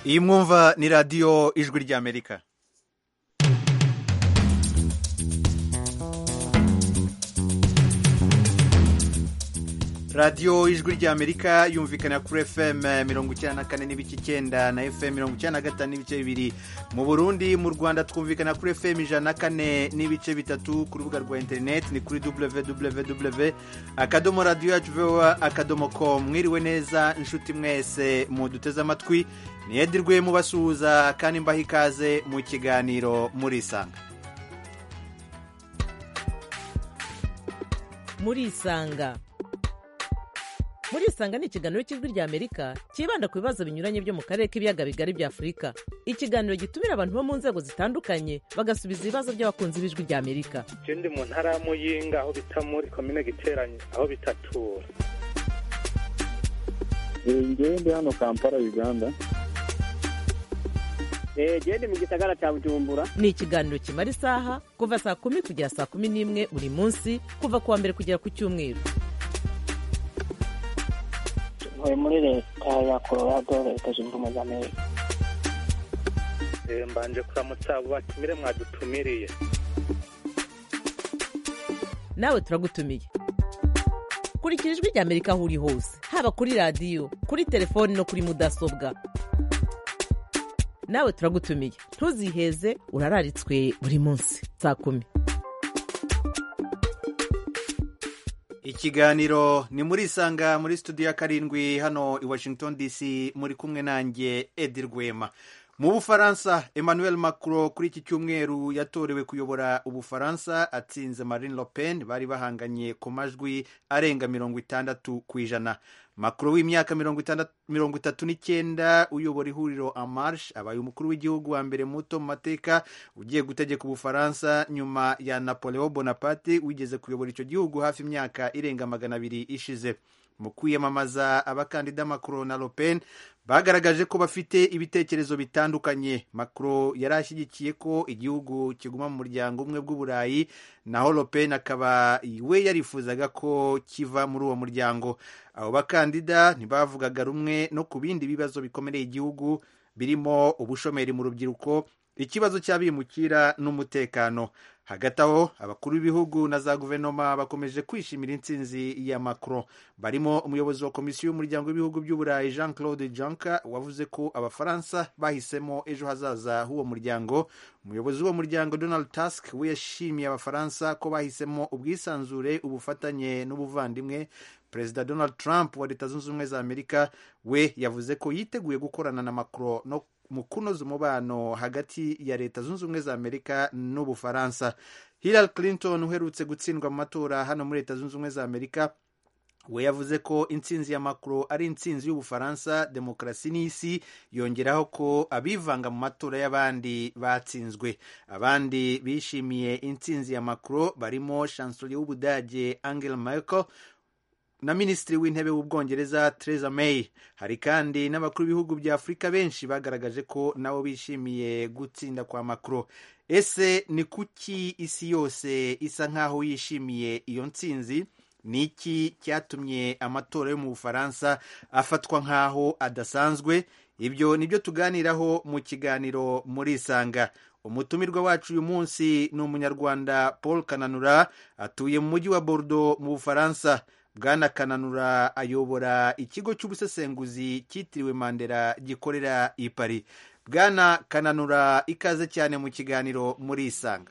iyi mwumva ni radiyo ijwi ry'amerika radiyo ijwi ry'amerika yumvikana kuri fm mirongo icyenda na kane n'ibice icyenda na fm mirongo icyenda na gatanu n'ibice bibiri mu burundi mu rwanda twumvikana kuri fm ijana na kane n'ibice bitatu ku rubuga rwa interineti ni kuri www akadomo radiyo yacu vowa akadomo komu mwiriwe neza inshuti mwese muduteze amatwi ntiyedirwe mubasuhuza kandi mbaha ikaze mu kiganiro murisanga murisanga murisanga ni ikiganiro cy'ijwi ry'amerika cyibanda ku bibazo binyuranye byo mu karere k'ibiyaga bigari bya afurika ikiganiro gitumira abantu bo mu nzego zitandukanye bagasubiza ibibazo by'abakunzi b'ijwi ry'amerika icyo ndi mu ntara y'amuyinga aho bita muri komine giteranye aho bitatura njyewe ndi hano kampala uganda genda mu gisagara cya bujumbura ni ikiganiro kimara isaha kuva saa kumi kugera saa kumi n'imwe buri munsi kuva ku wa mbere kugera ku cyumweru ntuye muri leta ya colorado leta zunze ubumwe za amerika mbanje kuramutsa abo batumire mwadutumiriye nawe turagutumiye kurikira ijwi ry'amerika aho uri hose haba kuri radiyo kuri telefoni no kuri mudasobwa nawe turagutumiye ntuziheze urararitswe buri munsi saa kumi ikiganiro ni muri isanga muri studio ya karindwi hano i washington dc muri kumwe nanjye edi rwema mu bufaransa emmanuel macron kuri iki cyumweru yatorewe kuyobora ubufaransa atsinze marine le pen bari bahanganye ku majwi arenga mirongo itandatu ku ijana makuru w'imyaka mirongo itatu n'icyenda uyobora ihuriro amarshe abaye umukuru w'igihugu wa mbere muto mu mateka ugiye gutegeka ubufaransa nyuma ya napoleon bonaparte wigeze kuyobora icyo gihugu hafi imyaka irenga magana abiri ishize mu kwiyamamaza abakandida macron na lopen bagaragaje ko bafite ibitekerezo bitandukanye macron yari ashyigikiye ko igihugu kiguma mu muryango umwe bw'uburayi naho lopen akaba we yarifuzaga ko kiva muri uwo muryango abo bakandida ntibavugaga rumwe no ku bindi bibazo bikomereye igihugu birimo ubushomeri mu rubyiruko ikibazo cy'abimukira n'umutekano hagati aho abakuru b'ibihugu na za guverinoma bakomeje kwishimira intsinzi ya macron barimo umuyobozi wa komisiyo y'umuryango w'ibihugu by'uburayi jean claude juncker wavuze ko abafaransa bahisemo ejo hazaza h'uwo muryango umuyobozi w'uwo muryango donald tusk we yashimiye abafaransa ko bahisemo ubwisanzure ubufatanye n'ubuvandimwe perezida donald trump wa leta zunze ubumwe za amerika we yavuze ko yiteguye gukorana na macron no mu kunoza umubano hagati ya leta zunze ubumwe za amerika n'ubufaransa hillary clinton uherutse gutsindwa mu matora hano muri leta zunze ubumwe za amerika we yavuze ko intsinzi ya macron ari intsinzi y'ubufaransa demokarasi n'isi yongeraho ko abivanga mu matora y'abandi batsinzwe abandi bishimiye intsinzi ya macron barimo chancelier w'ubudage angela merkel na minisitiri w'intebe w'ubwongereza Theresa May hari kandi n'abakuru b'ibihugu bya afurika benshi bagaragaje ko nabo bishimiye gutsinda kwa Macron ese ni kuki isi yose isa nk'aho yishimiye iyo ntsinzi ni iki cyatumye amatora yo mu bufaransa afatwa nk'aho adasanzwe ibyo ni byo tuganiraho mu kiganiro muri isanga umutumirwa wacu uyu munsi ni umunyarwanda paul kananura atuye mu mujyi wa bordeaux mu bufaransa bwana kananura ayobora ikigo cy'ubusesenguzi cyitiriwe mandela gikorera i pari bwana kananura ikaze cyane mu kiganiro muri isanga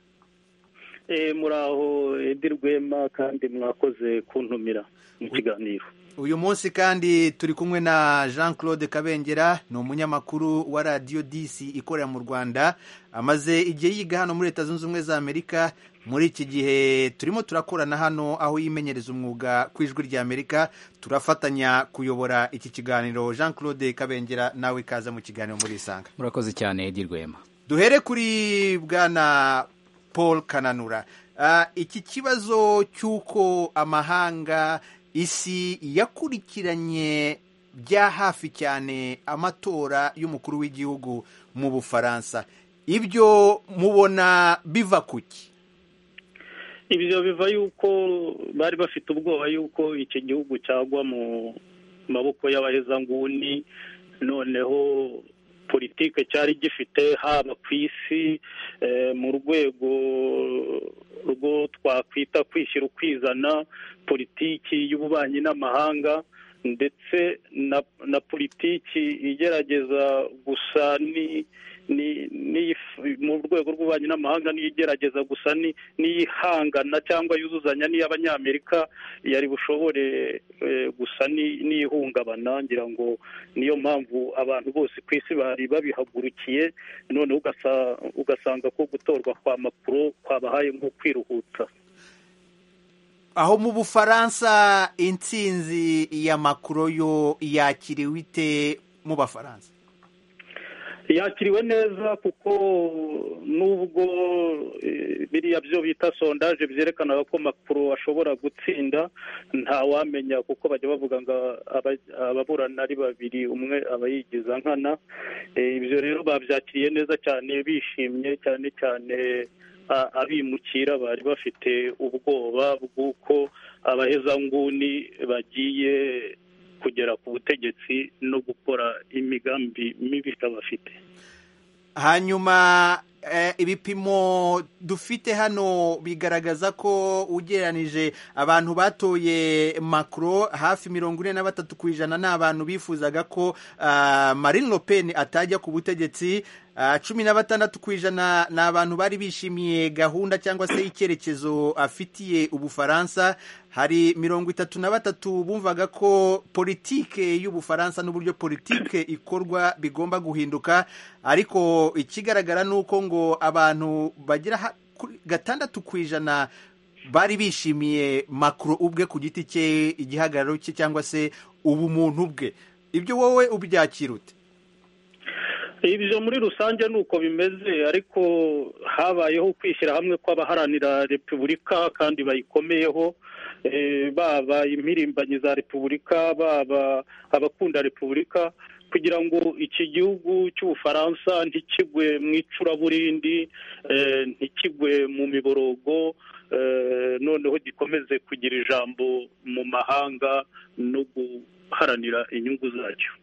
muraho edi rwema kandi mwakoze kuntumira mu kiganiro uyu munsi kandi turi kumwe na jean claude kabengera ni umunyamakuru wa radiyo disi ikorera mu rwanda amaze igihe yiga hano muri leta zunze ubumwe za amerika muri iki gihe turimo turakorana hano aho yimenyereza umwuga ku ijwi ry'amerika turafatanya kuyobora iki kiganiro jean claude kabengera nawe ikaza mu kiganiro muri isanga murakoze cyane edi rwema duhere kuri bwana paul kananura iki kibazo cy'uko amahanga isi yakurikiranye bya hafi cyane amatora y'umukuru w'igihugu mu bufaransa ibyo mubona biva kuki ibyo biva yuko bari bafite ubwoba yuko iki gihugu cyagwa mu maboko y'abahezanguni noneho politike cyari gifite haba ku isi eh, mu rwego rwo twakwita kwishyira ukwizana politiki y'ububanyi n'amahanga ndetse na na politiki igerageza gusa ni ni- niyif- mu rwego rw'ububanyi n'amahanga niyo igerageza gusa ni- n'iyihangana cyangwa yuzuzanya n'iy'abanyamerika yari bushobore eh, gusa ni- n'iyihungabana ngira ngo niyo mpamvu abantu bose ku isi bari babihagurukiye none ugasa- ugasanga ko gutorwa kwa makuru kwabahaye nko kwiruhuta aho mu bufaransa intsinzi ya makuro yo yakiriwe ite mu bafaransa yakiriwe neza kuko nubwo eh, biriya byo bita sondaje byerekanaga ko makuru ashobora gutsinda ntawamenya kuko bajya bavuga ngo aba- ababurana ari babiri umwe aba yigiza nkana Eh, ibyo rero babyakiriye neza cyane bishimye cyane cyane a- abimukira bari bafite ubwoba bw'uko abahezanguni bagiye kugera ku butegetsi no gukora imigambi mibi bafite hanyuma eh, ibipimo dufite hano bigaragaza ko ugereranije abantu batoye macro hafi mirongo ine na batatu ku ijana ni abantu bifuzaga ko ah, marine le pen atajya ku butegetsi Ah, cumi na batandatu ku ijana ni abantu bari bishimiye gahunda cyangwa se icyerekezo afitiye ubufaransa hari mirongo itatu na batatu bumvaga ko politike y'ubufaransa n'uburyo politike ikorwa bigomba guhinduka ariko ikigaragara ni uko ngo abantu bagira ha- kuri gatandatu ku ijana bari bishimiye makuru ubwe ku giti cye igihagararo cye cyangwa se ubumuntu bwe ibyo wowe ubyakira ute ibyo muri rusange ni uko bimeze ariko habayeho kwishyira hamwe kw'abaharanira repubulika kandi bayikomeyeho eh, baba impirimbanyi za repubulika baba abakunda repubulika kugira ngo iki gihugu cy'ubufaransa ntikigwe mu icuraburindi eh, ntikigwe mu miborogo eh, noneho gikomeze kugira ijambo mu mahanga no guharanira inyungu zacyo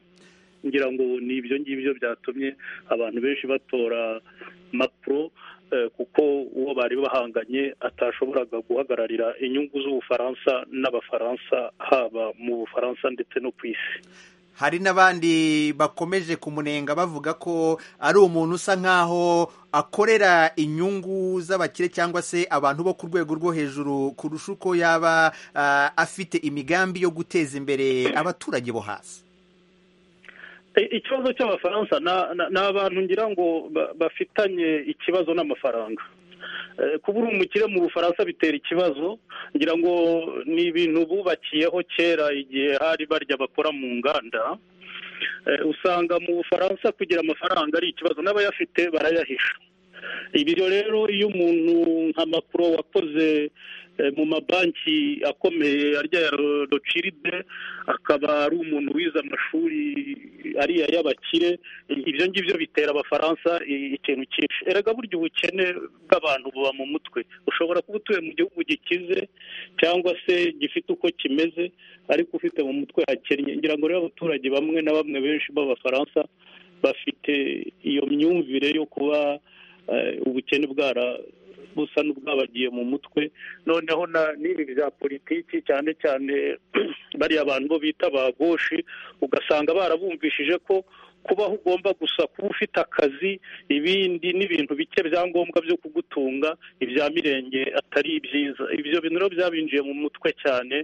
ngira ngo ni ibyo ngibyo byatumye abantu benshi batora macro eh, kuko uwo bari bahanganye atashoboraga guhagararira inyungu z'ubufaransa n'abafaransa haba mu bufaransa ndetse no ku isi hari n'abandi bakomeje kumunenga bavuga ko ari umuntu usa nk'aho akorera inyungu z'abakire cyangwa se abantu bo ku rwego rwo hejuru kurusha uko yaba ah, afite imigambi yo guteza imbere abaturage bo hasi I- ikibazo cy'abafaransa na- na- ni abantu ngira ngo ba- bafitanye ikibazo n'amafaranga Eh, kuba uri umukire mu bufaransa bitera ikibazo ngira ngo ni ibintu bubakiyeho kera igihe hari barya bakora mu nganda Eh, usanga mu bufaransa kugira amafaranga ari ikibazo n'abayafite barayahisha ibyo rero iyo umuntu nka makuro wakoze eh, mu mabanki akomeye arya ya ro- rociride akaba ari umuntu wize amashuri ariya y'abakire ibyo ngibyo bitera abafaransa i- ikintu cyinshi erega burya ubukene bw'abantu buba mu mutwe ushobora kuba utuye mu gihugu gikize cyangwa se gifite uko kimeze ariko ufite mu mutwe hakennye ngira ngo rero abaturage bamwe na bamwe benshi b'abafaransa bafite iyo myumvire yo kuba eh, ubukene bwara busa n'ubwabagiye mu mutwe noneho na- n'ibi bya politiki cyane cyane bariya abantu bo bita ba goshi ugasanga barabumvishije ko kubaho ugomba gusa kuba ufite akazi ibindi n'ibintu bike byangombwa byo kugutunga ibya mirenge atari byiza ibyo bintu rero byabinjiye mu mutwe cyane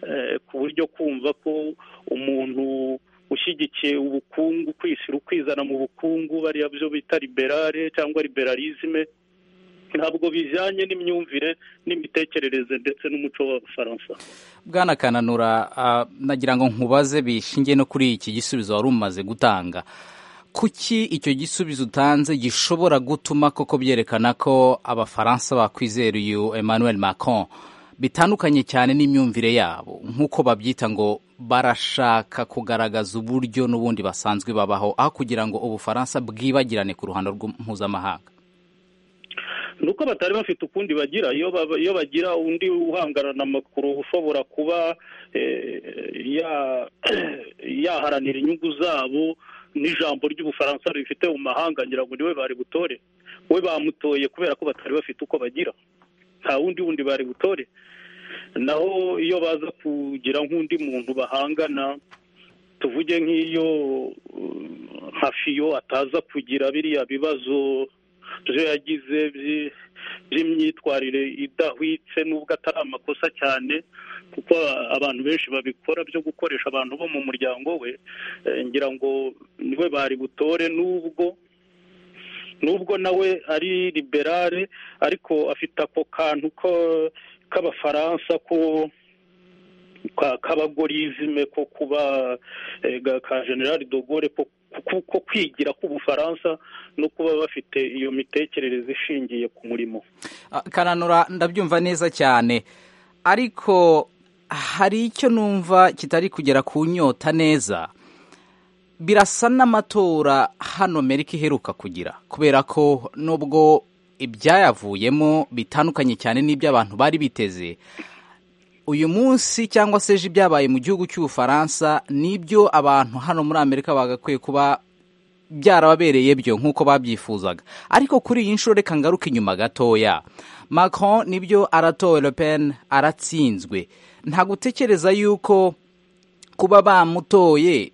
eh, ku buryo kumva ko umuntu ushyigikiye ubukungu kwishyira ukwizana mu bukungu bariya byo bita liberale cyangwa liberalisme ntabwo bijyanye n'imyumvire n'imitekerereze ndetse n'umuco w'abafaransa bwana kananura ah, nagira ngo nkubaze bishingiye no kuri iki gisubizo wari umaze gutanga kuki icyo gisubizo utanze gishobora gutuma koko byerekana ko abafaransa bakwizera uyu emmanuel macron bitandukanye cyane n'imyumvire yabo nk'uko babyita ngo barashaka kugaragaza uburyo n'ubundi basanzwe babaho aho kugira ngo ubufaransa bwibagirane ku ruhando rw'u- mpuzamahanga ni uko batari bafite ukundi bagira iyo baba- iyo bagira undi uhangarana amakuru ushobora kuba eh, ya- yaharanira inyungu zabo n'ijambo ry'ubufaransa rifite mu mahanga ngira ngo niwe bari butore we bamutoye kubera ko batari bafite uko bagira nta wundi wundi bari butore naho iyo baza kugira nk'undi muntu bahangana tuvuge nk'iyo nka fiyo ataza kugira biriya bibazo byo yagize by'imyitwarire idahwitse n'ubwo atari amakosa cyane kuko abantu benshi babikora byo gukoresha abantu bo mu muryango we ngira ngo niwe bari butore n'ubwo n'ubwo nawe ari liberale ariko afite ako kantu ko k'abafaransa ko k'abagorizime ko kuba ka generale dogore ko kwigira k'ubufaransa no kuba bafite iyo mitekerereze ishingiye ku murimo karanura ndabyumva neza cyane ariko hari icyo numva kitari kugera ku nyota neza birasa n'amatora hano amerika iheruka kugira kubera ko nubwo ibyayavuyemo bitandukanye cyane n'ibyo abantu bari biteze uyu munsi cyangwa se ejo ibyabaye mu gihugu cy'ubufaransa n'ibyo abantu hano muri amerika bagakwiye kuba byarababereye byo nk'uko babyifuzaga ariko kuri iyi nshuro reka ngaruke inyuma gatoya Macron nibyo aratowe Le Pen aratsinzwe nta gutekereza yuko kuba bamutoye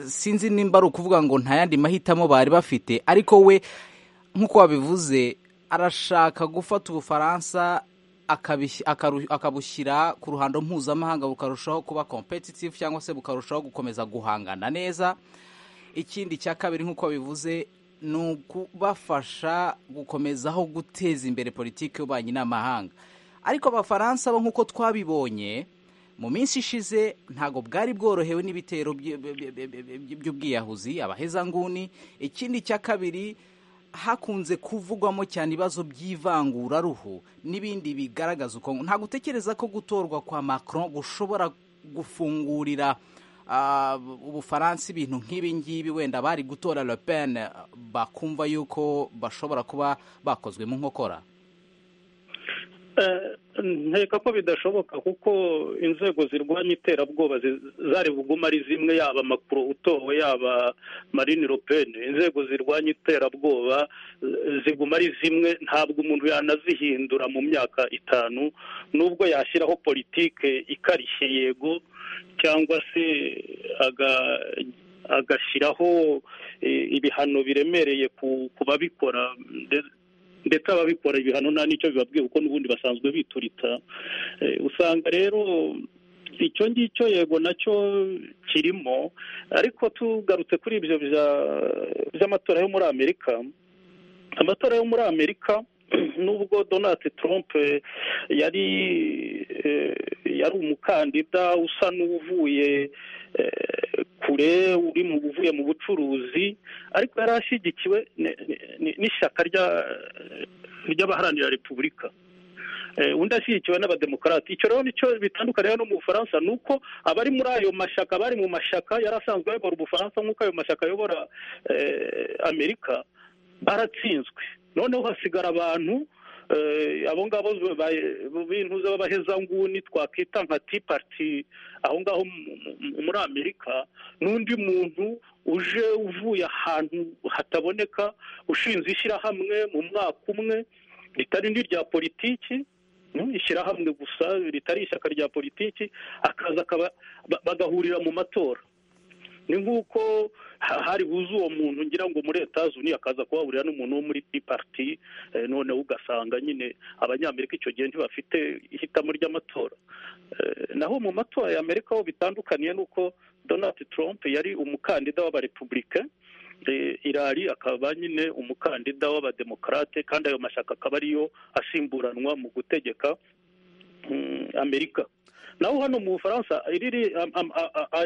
sinzi nimba ari ukuvuga ngo nta yandi mahitamo bari bafite ariko we nk'uko wabivuze arashaka gufata ubufaransa akabushyira ku ruhando mpuzamahanga bukarushaho kuba competitive cyangwa se bukarushaho gukomeza guhangana neza ikindi cya kabiri nk'uko bivuze ni ukubafasha gukomezaho guteza imbere politiki y'ububanyi n'amahanga ariko abafaransa bo nk'uko twabibonye mu minsi ishize ntabwo bwari bworohewe n'ibitero by'ubwiyahuzi abahezanguni ikindi cya kabiri hakunze kuvugwamo cyane ibibazo by'ivanguraruhu n'ibindi bigaragaza uko ntabwo utekereza ko gutorwa kwa Macron gushobora gufungurira ubufaransa ibintu nk'ibi ngibi wenda bari gutora Le Pen bakumva yuko bashobora kuba bakozwe mu nkokora nkeka ko bidashoboka kuko inzego zirwanya iterabwoba zari buguma ari zimwe yaba amakuru utowe yaba marine Le Pen inzego zirwanya iterabwoba ziguma ari zimwe ntabwo umuntu yanazihindura mu myaka itanu nubwo yashyiraho politike ikarishye yego cyangwa se agashyiraho ibihano biremereye ku babikora ndetse ababikora ibihano nta n'icyo bibabwiye kuko n'ubundi basanzwe biturita usanga rero icyo ngicyo yego nacyo kirimo ariko tugarutse kuri ibyo by'amatora yo muri amerika amatora yo muri amerika nubwo donald trump yari yari umukandida usa n'uvuye kure uri mu uvuye mu bucuruzi ariko yari ashyigikiwe n'ishyaka ry'abaharanira repubulika undi ashyigikiwe n'abademokarati icyo rero nicyo bitandukanye no mu bufaransa ni uko abari muri ayo mashyaka bari mu mashyaka yari asanzwe ayobora ubufaransa nk'uko ayo mashyaka ayobora amerika baratsinzwe noneho hasigara abantu abo ngabo b'intuza b'abahezanguni twakwita nka ti pariti aho ngaho muri amerika n'undi muntu uje uvuye ahantu hataboneka ushinze ishyirahamwe mu mwaka umwe ritari n'irya politiki ishyirahamwe gusa ritari ishyaka rya politiki akaza bagahurira mu matora ni nk'uko hari buze uwo muntu ngira ngo muri etaje uniya akaza kuhahurira n'umuntu wo muri pariti noneho ugasanga nyine abanyamerika icyo gihe ntibafite ihitamo ry'amatora naho mu matora ya amerika ho bitandukaniye n'uko donald trump yari umukandida w'abarepubulika irari akaba nyine umukandida w'abademokarate kandi ayo mashyaka akaba ariyo asimburanwa mu gutegeka amerika naho hano mu bufaransa iriri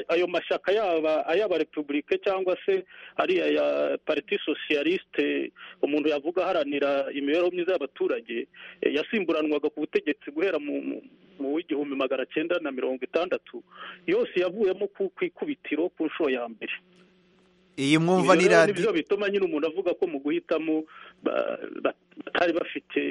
ayo mashyaka yaba ay'abarepubulike cyangwa se ari aya pariti sosiyalisite umuntu yavuga aharanira imibereho myiza y'abaturage yasimburanwaga ku butegetsi guhera mu w'igihumbi magana cyenda na mirongo itandatu yose yavuyemo ku ikubitiro ku nshuro ya mbere iyi mwumvanira nibyo bituma nyine umuntu avuga ko mu guhitamo batari bafite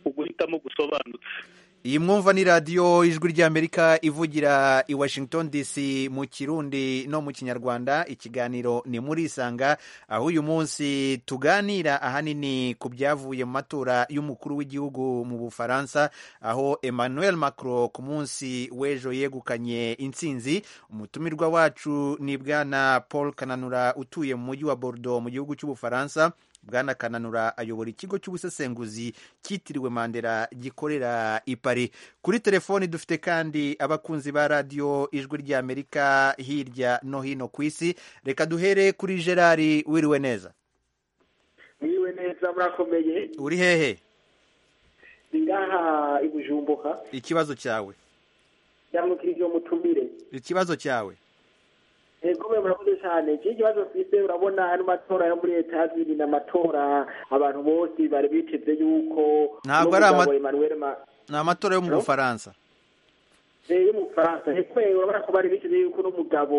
uguhitamo gusobanutse iyi mwumva ni radiyo ijwi ry'amerika ivugira i washington dc mu kirundi no mu kinyarwanda ikiganiro ni muri isanga aho uyu munsi tuganira ahanini ku byavuye mu matora y'umukuru w'igihugu mu bufaransa aho emmanuel macron ku munsi w'ejo yegukanye intsinzi umutumirwa wacu ni bwana paul kananura utuye mu mujyi wa bordeaux mu gihugu cy'ubufaransa bwana kananura ayobora ikigo cy'ubusesenguzi cyitiriwe mandela gikorera i paris kuri telefoni dufite kandi abakunzi ba radiyo ijwi ry'amerika hirya no hino ku isi reka duhere kuri gerard wiriwe neza wiriwe neza murakomeye uri hehe ni ngaha i bujumbuka ikibazo cyawe ndamukirije umutumire ikibazo cyawe Egome murakoze cyane iki kibazo twise urabona ano matora yo muri leta yabiri ni amatora abantu bose bari biteze yuko Ntabwo ari ama- n'umugabo Emmanuel Ma- ni amatora yo mu Hello? bufaransa Eh, yo mu Bufaransa hekwe urabona ko bari biteze yuko n'umugabo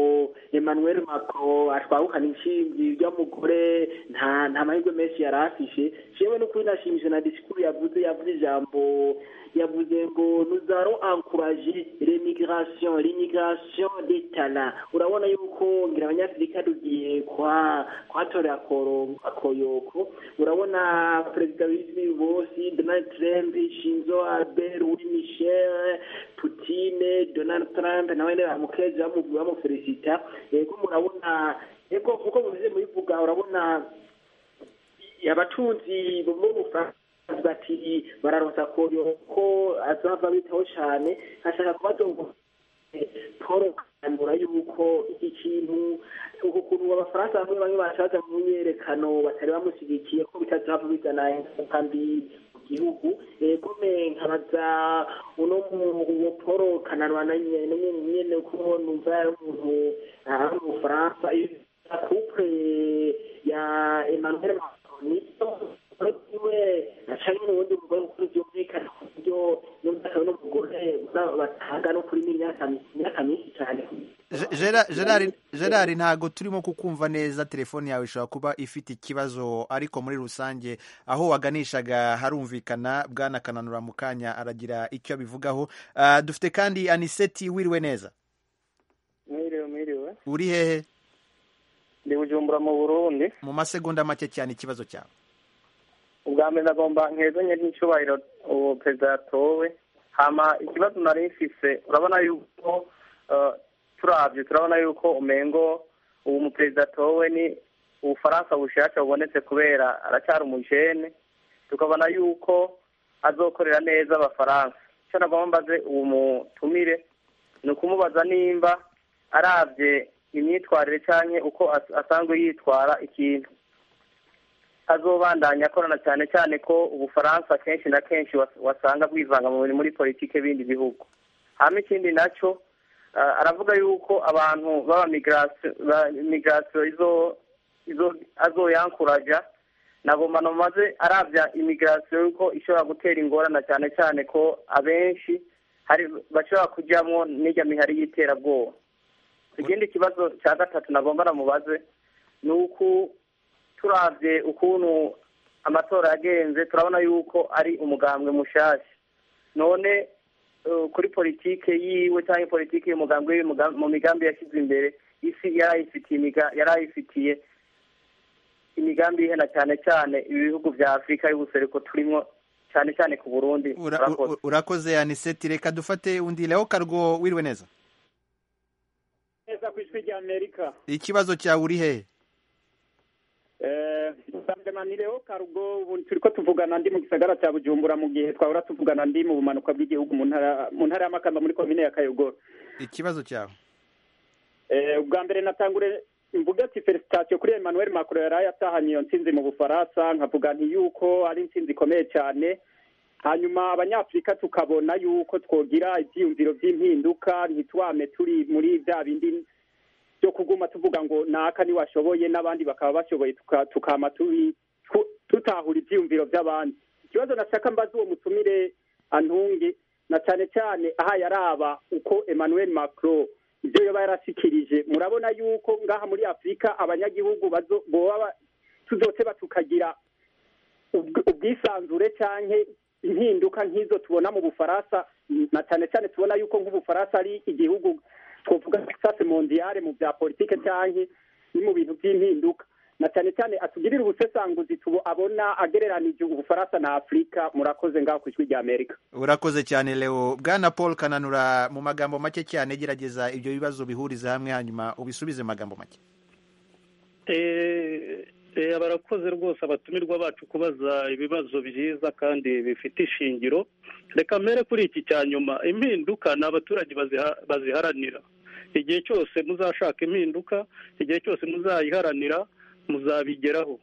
Emmanuel Macron atwahukana intsinzi y'umugore nta nta mahirwe menshi yari afishe jewe n'ukuri nashimishije na disikuru yavuze yavuze ijambo yavuze ngo nous allons encourager l'immigration l'immigration des talents urabona yuko ngira abanyafurika tugiye kwa kwatorera akoro- akoyoko urabona perezida w'isi bose donald trump shinzo abe louis michel putine donald trump nawe nyene bamukeza bamu- bamufelicita yego murabona yego kuko mubize mubivuga urabona abatunzi bo mu bufaransa bati bararonsa koyoko azava bitaho cane ashaka kubazongo paul kanura yuko iki kintu uku kuntu abafaransa bamwe bamwe bashaza mu myerekano batari bamushyigikiye ko bitazava bizana ingaruka mbi mu gihugu yego me nkabaza uno mu- uwo paul kananwa na nyene nyene kuko numva yari umuntu ari mu bufaransa iyo couple ya emmanuel macron iwe acanye n'ubundi mugore mukuru byumvikana ku buryo n'umugabo n'umugore batanga no kuri imyaka imyaka myinshi cyane Ge- Gera- Gerard- Gerard ntabwo turimo kukumva neza telefone yawe ishobora kuba ifite ikibazo ariko muri rusange aho waganishaga harumvikana bwana kananura mu kanya aragira icyo abivugaho Ah, dufite kandi aniseti wiriwe neza mwiriwe mwiriwe uri hehe ndi bujumbura mu burundi mu masegonda make cyane ikibazo cyawe ubwa mbere ndagomba nkeze nyine icyubahiro uwo perezida yatowe hama ikibazo nari mfise urabona yuko eh, turavye turabona yuko umengo uwo muperezida atowe ni ubufaransa bushasha bubonetse kubera aracyari umujene tukabona yuko azokorera neza abafaransa icyo nagomba mbaze uwo mutumire ni ukumubaza nimba aravye imyitwarire canke uko as- asanzwe yitwara ikintu azobandanya akorana cyane cyane ko ubufaransa kenshi na kenshi was- wasanga bwivanga mu muri politike bindi bihugu hama ikindi nacyo ah, aravuga yuko abantu b'abamigirasiyo izo izo azoyankuraja nagomba nomaze arabya imigirasiyo yuko ishobora gutera ingorana cyane cyane ko abenshi hari bashobora kujyamo n'ijya mihari y'iterabwoba ikindi kibazo cya gatatu nagomba namubaze ni uku turavye ukuntu amatora yagenze turabona yuko ari umugambwe mushasha none eh, kuri politike yiwe cyangwa politike y'umugambwe wiwe muga- mu migambi yashyize imbere isi yarayifitiye imiga- yarayifitiye imigambi ihena cyane cyane ibihugu vya afurika y'ubuseruko turimo cyane cyane ku burundi Ura- Murakoze. u- urakoze aniseti reka dufate undi leo karwo wiriwe neza neza ku ijwi rya amerika ikibazo cyawe uri hehe nsanganyamanireho karugo ubu turi ko tuvugana ndi mu gisagara cya bujumbura mu gihe twahora tuvugana ndi mu bumanuka bw'igihugu mu ntara mu ntara y'amakamba muri komine ya kayogoro ikibazo cyawe Eh, ubwa mbere natangure mvuga ati felicitation kuri emmanuel macron yari yatahanye iyo ntsinzi mu bufaransa nkavuga nti yuko ari intsinzi ikomeye cyane hanyuma abanyafurika tukabona yuko twogira ibyiyumviro by'impinduka ntitwame turi muri bya bindi byo kuguma tuvuga ngo naka niwashoboye n'abandi bakaba bashoboye tuka- tukama tubi- tu- tutahura ibyiyumviro by'abandi ikibazo nashaka mbaza uwo mutumire antunge na cyane cyane aha yaraba uko emmanuel macron ibyo yaba yarashikirije murabona yuko ngaha muri afurika abanyagihugu bazo- boba ba- tuzoteba tukagira ubw- ubwisanzure canke impinduka nk'izo tubona mu bufaransa na cyane cyane tubona yuko nk'ubufaransa ari igihugu twavuga sase mondiyare mu bya politike cyangwa ni mu bintu by'impinduka na cyane cyane atugirira ubusesanguzi tubu abona agereranije ubufaransa na afurika murakoze ngaho ku ijwi rya amerika urakoze cyane leo bwana paul kananura mu magambo make cyane gerageza ibyo bibazo bihuriza hamwe hanyuma ubisubize mu magambo make barakoze rwose abatumirwa bacu kubaza ibibazo byiza kandi bifite ishingiro reka mbere kuri iki cya nyuma impinduka ni abaturage baziharanira igihe cyose muzashaka impinduka igihe cyose muzayiharanira muzabigeraho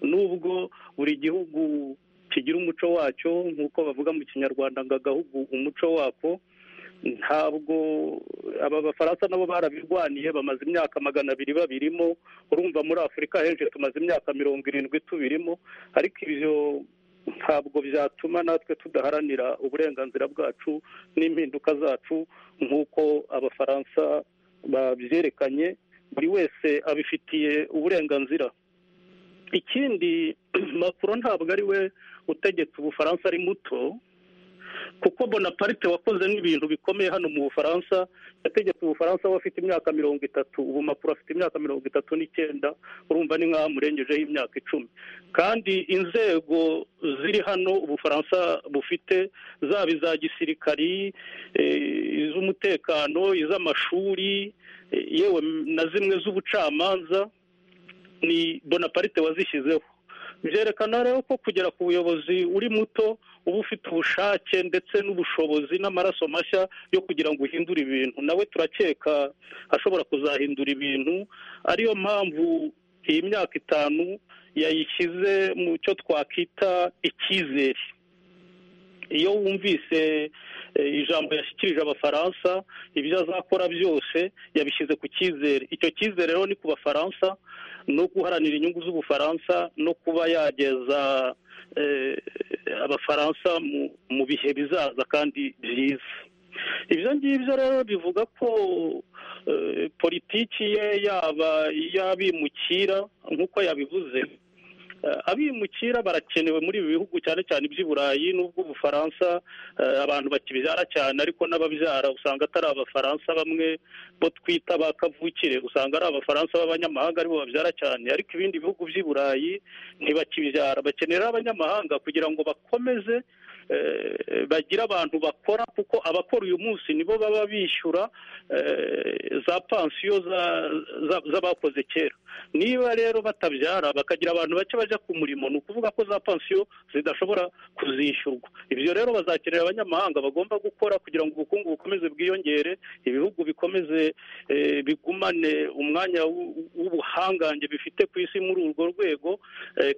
nubwo buri gihugu kigira umuco wacyo nk'uko bavuga mu kinyarwanda ngo agahugu umuco wako ntabwo aba bafaransa nabo barabirwaniye bamaze imyaka magana abiri babirimo urumva muri afurika henshi tumaze imyaka mirongo irindwi tubirimo ariko ibyo ntabwo byatuma natwe tudaharanira uburenganzira bwacu n'impinduka zacu nk'uko abafaransa babyerekanye buri wese abifitiye uburenganzira ikindi makuru ntabwo ari we utegetse ubufaransa ari muto kuko bonaparite wakoze n'ibintu bikomeye hano mu bufaransa yategetse ubufaransa we afite imyaka mirongo itatu ubu makuru afite imyaka mirongo itatu n'icyenda urumva ni nk'aho amurengejeho imyaka icumi kandi inzego ziri hano ubufaransa bufite zaba iza gisirikari iz'umutekano iz'amashuri yewe na zimwe z'ubucamanza ni bonaparite wazishyizeho byerekana rero ko kugera ku buyobozi uri muto uba ufite ubushake ndetse n'ubushobozi n'amaraso mashya yo kugira ngo uhindure ibintu nawe turakeka ashobora kuzahindura ibintu ariyo mpamvu iyi myaka itanu yayishyize mu cyo twakwita icyizere iyo wumvise ijambo yashyikirije abafaransa ibyo azakora byose yabishyize ku cyizere icyo cyizere rero ni ku bafaransa no guharanira inyungu z'ubufaransa no kuba yageza abafaransa mu bihe bizaza kandi byiza ibyo ngibyo rero bivuga ko politiki ye yaba iy'abimukira nk'uko yabivuze abimukira barakenewe muri ibi bihugu cyane cyane iby'iburayi n'ubwo ubufaransa abantu bakibyara cyane ariko n'ababyara usanga atari abafaransa bamwe bo twita ba kavukire usanga ari abafaransa b'abanyamahanga aribo babyara cyane ariko ibindi bihugu by'iburayi ntibakibyara bakenera abanyamahanga kugira ngo bakomeze bagira abantu bakora kuko abakora uyu munsi nibo baba bishyura za pansiyo z'abakoze kera niba rero batabyara bakagira abantu bake bajya ku murimo ni ukuvuga ko za pansiyo zidashobora kuzishyurwa ibyo rero bazakenera abanyamahanga bagomba gukora kugira ngo ubukungu bukomeze bwiyongere ibihugu bikomeze bigumane umwanya w'ubuhangange bifite ku isi muri urwo rwego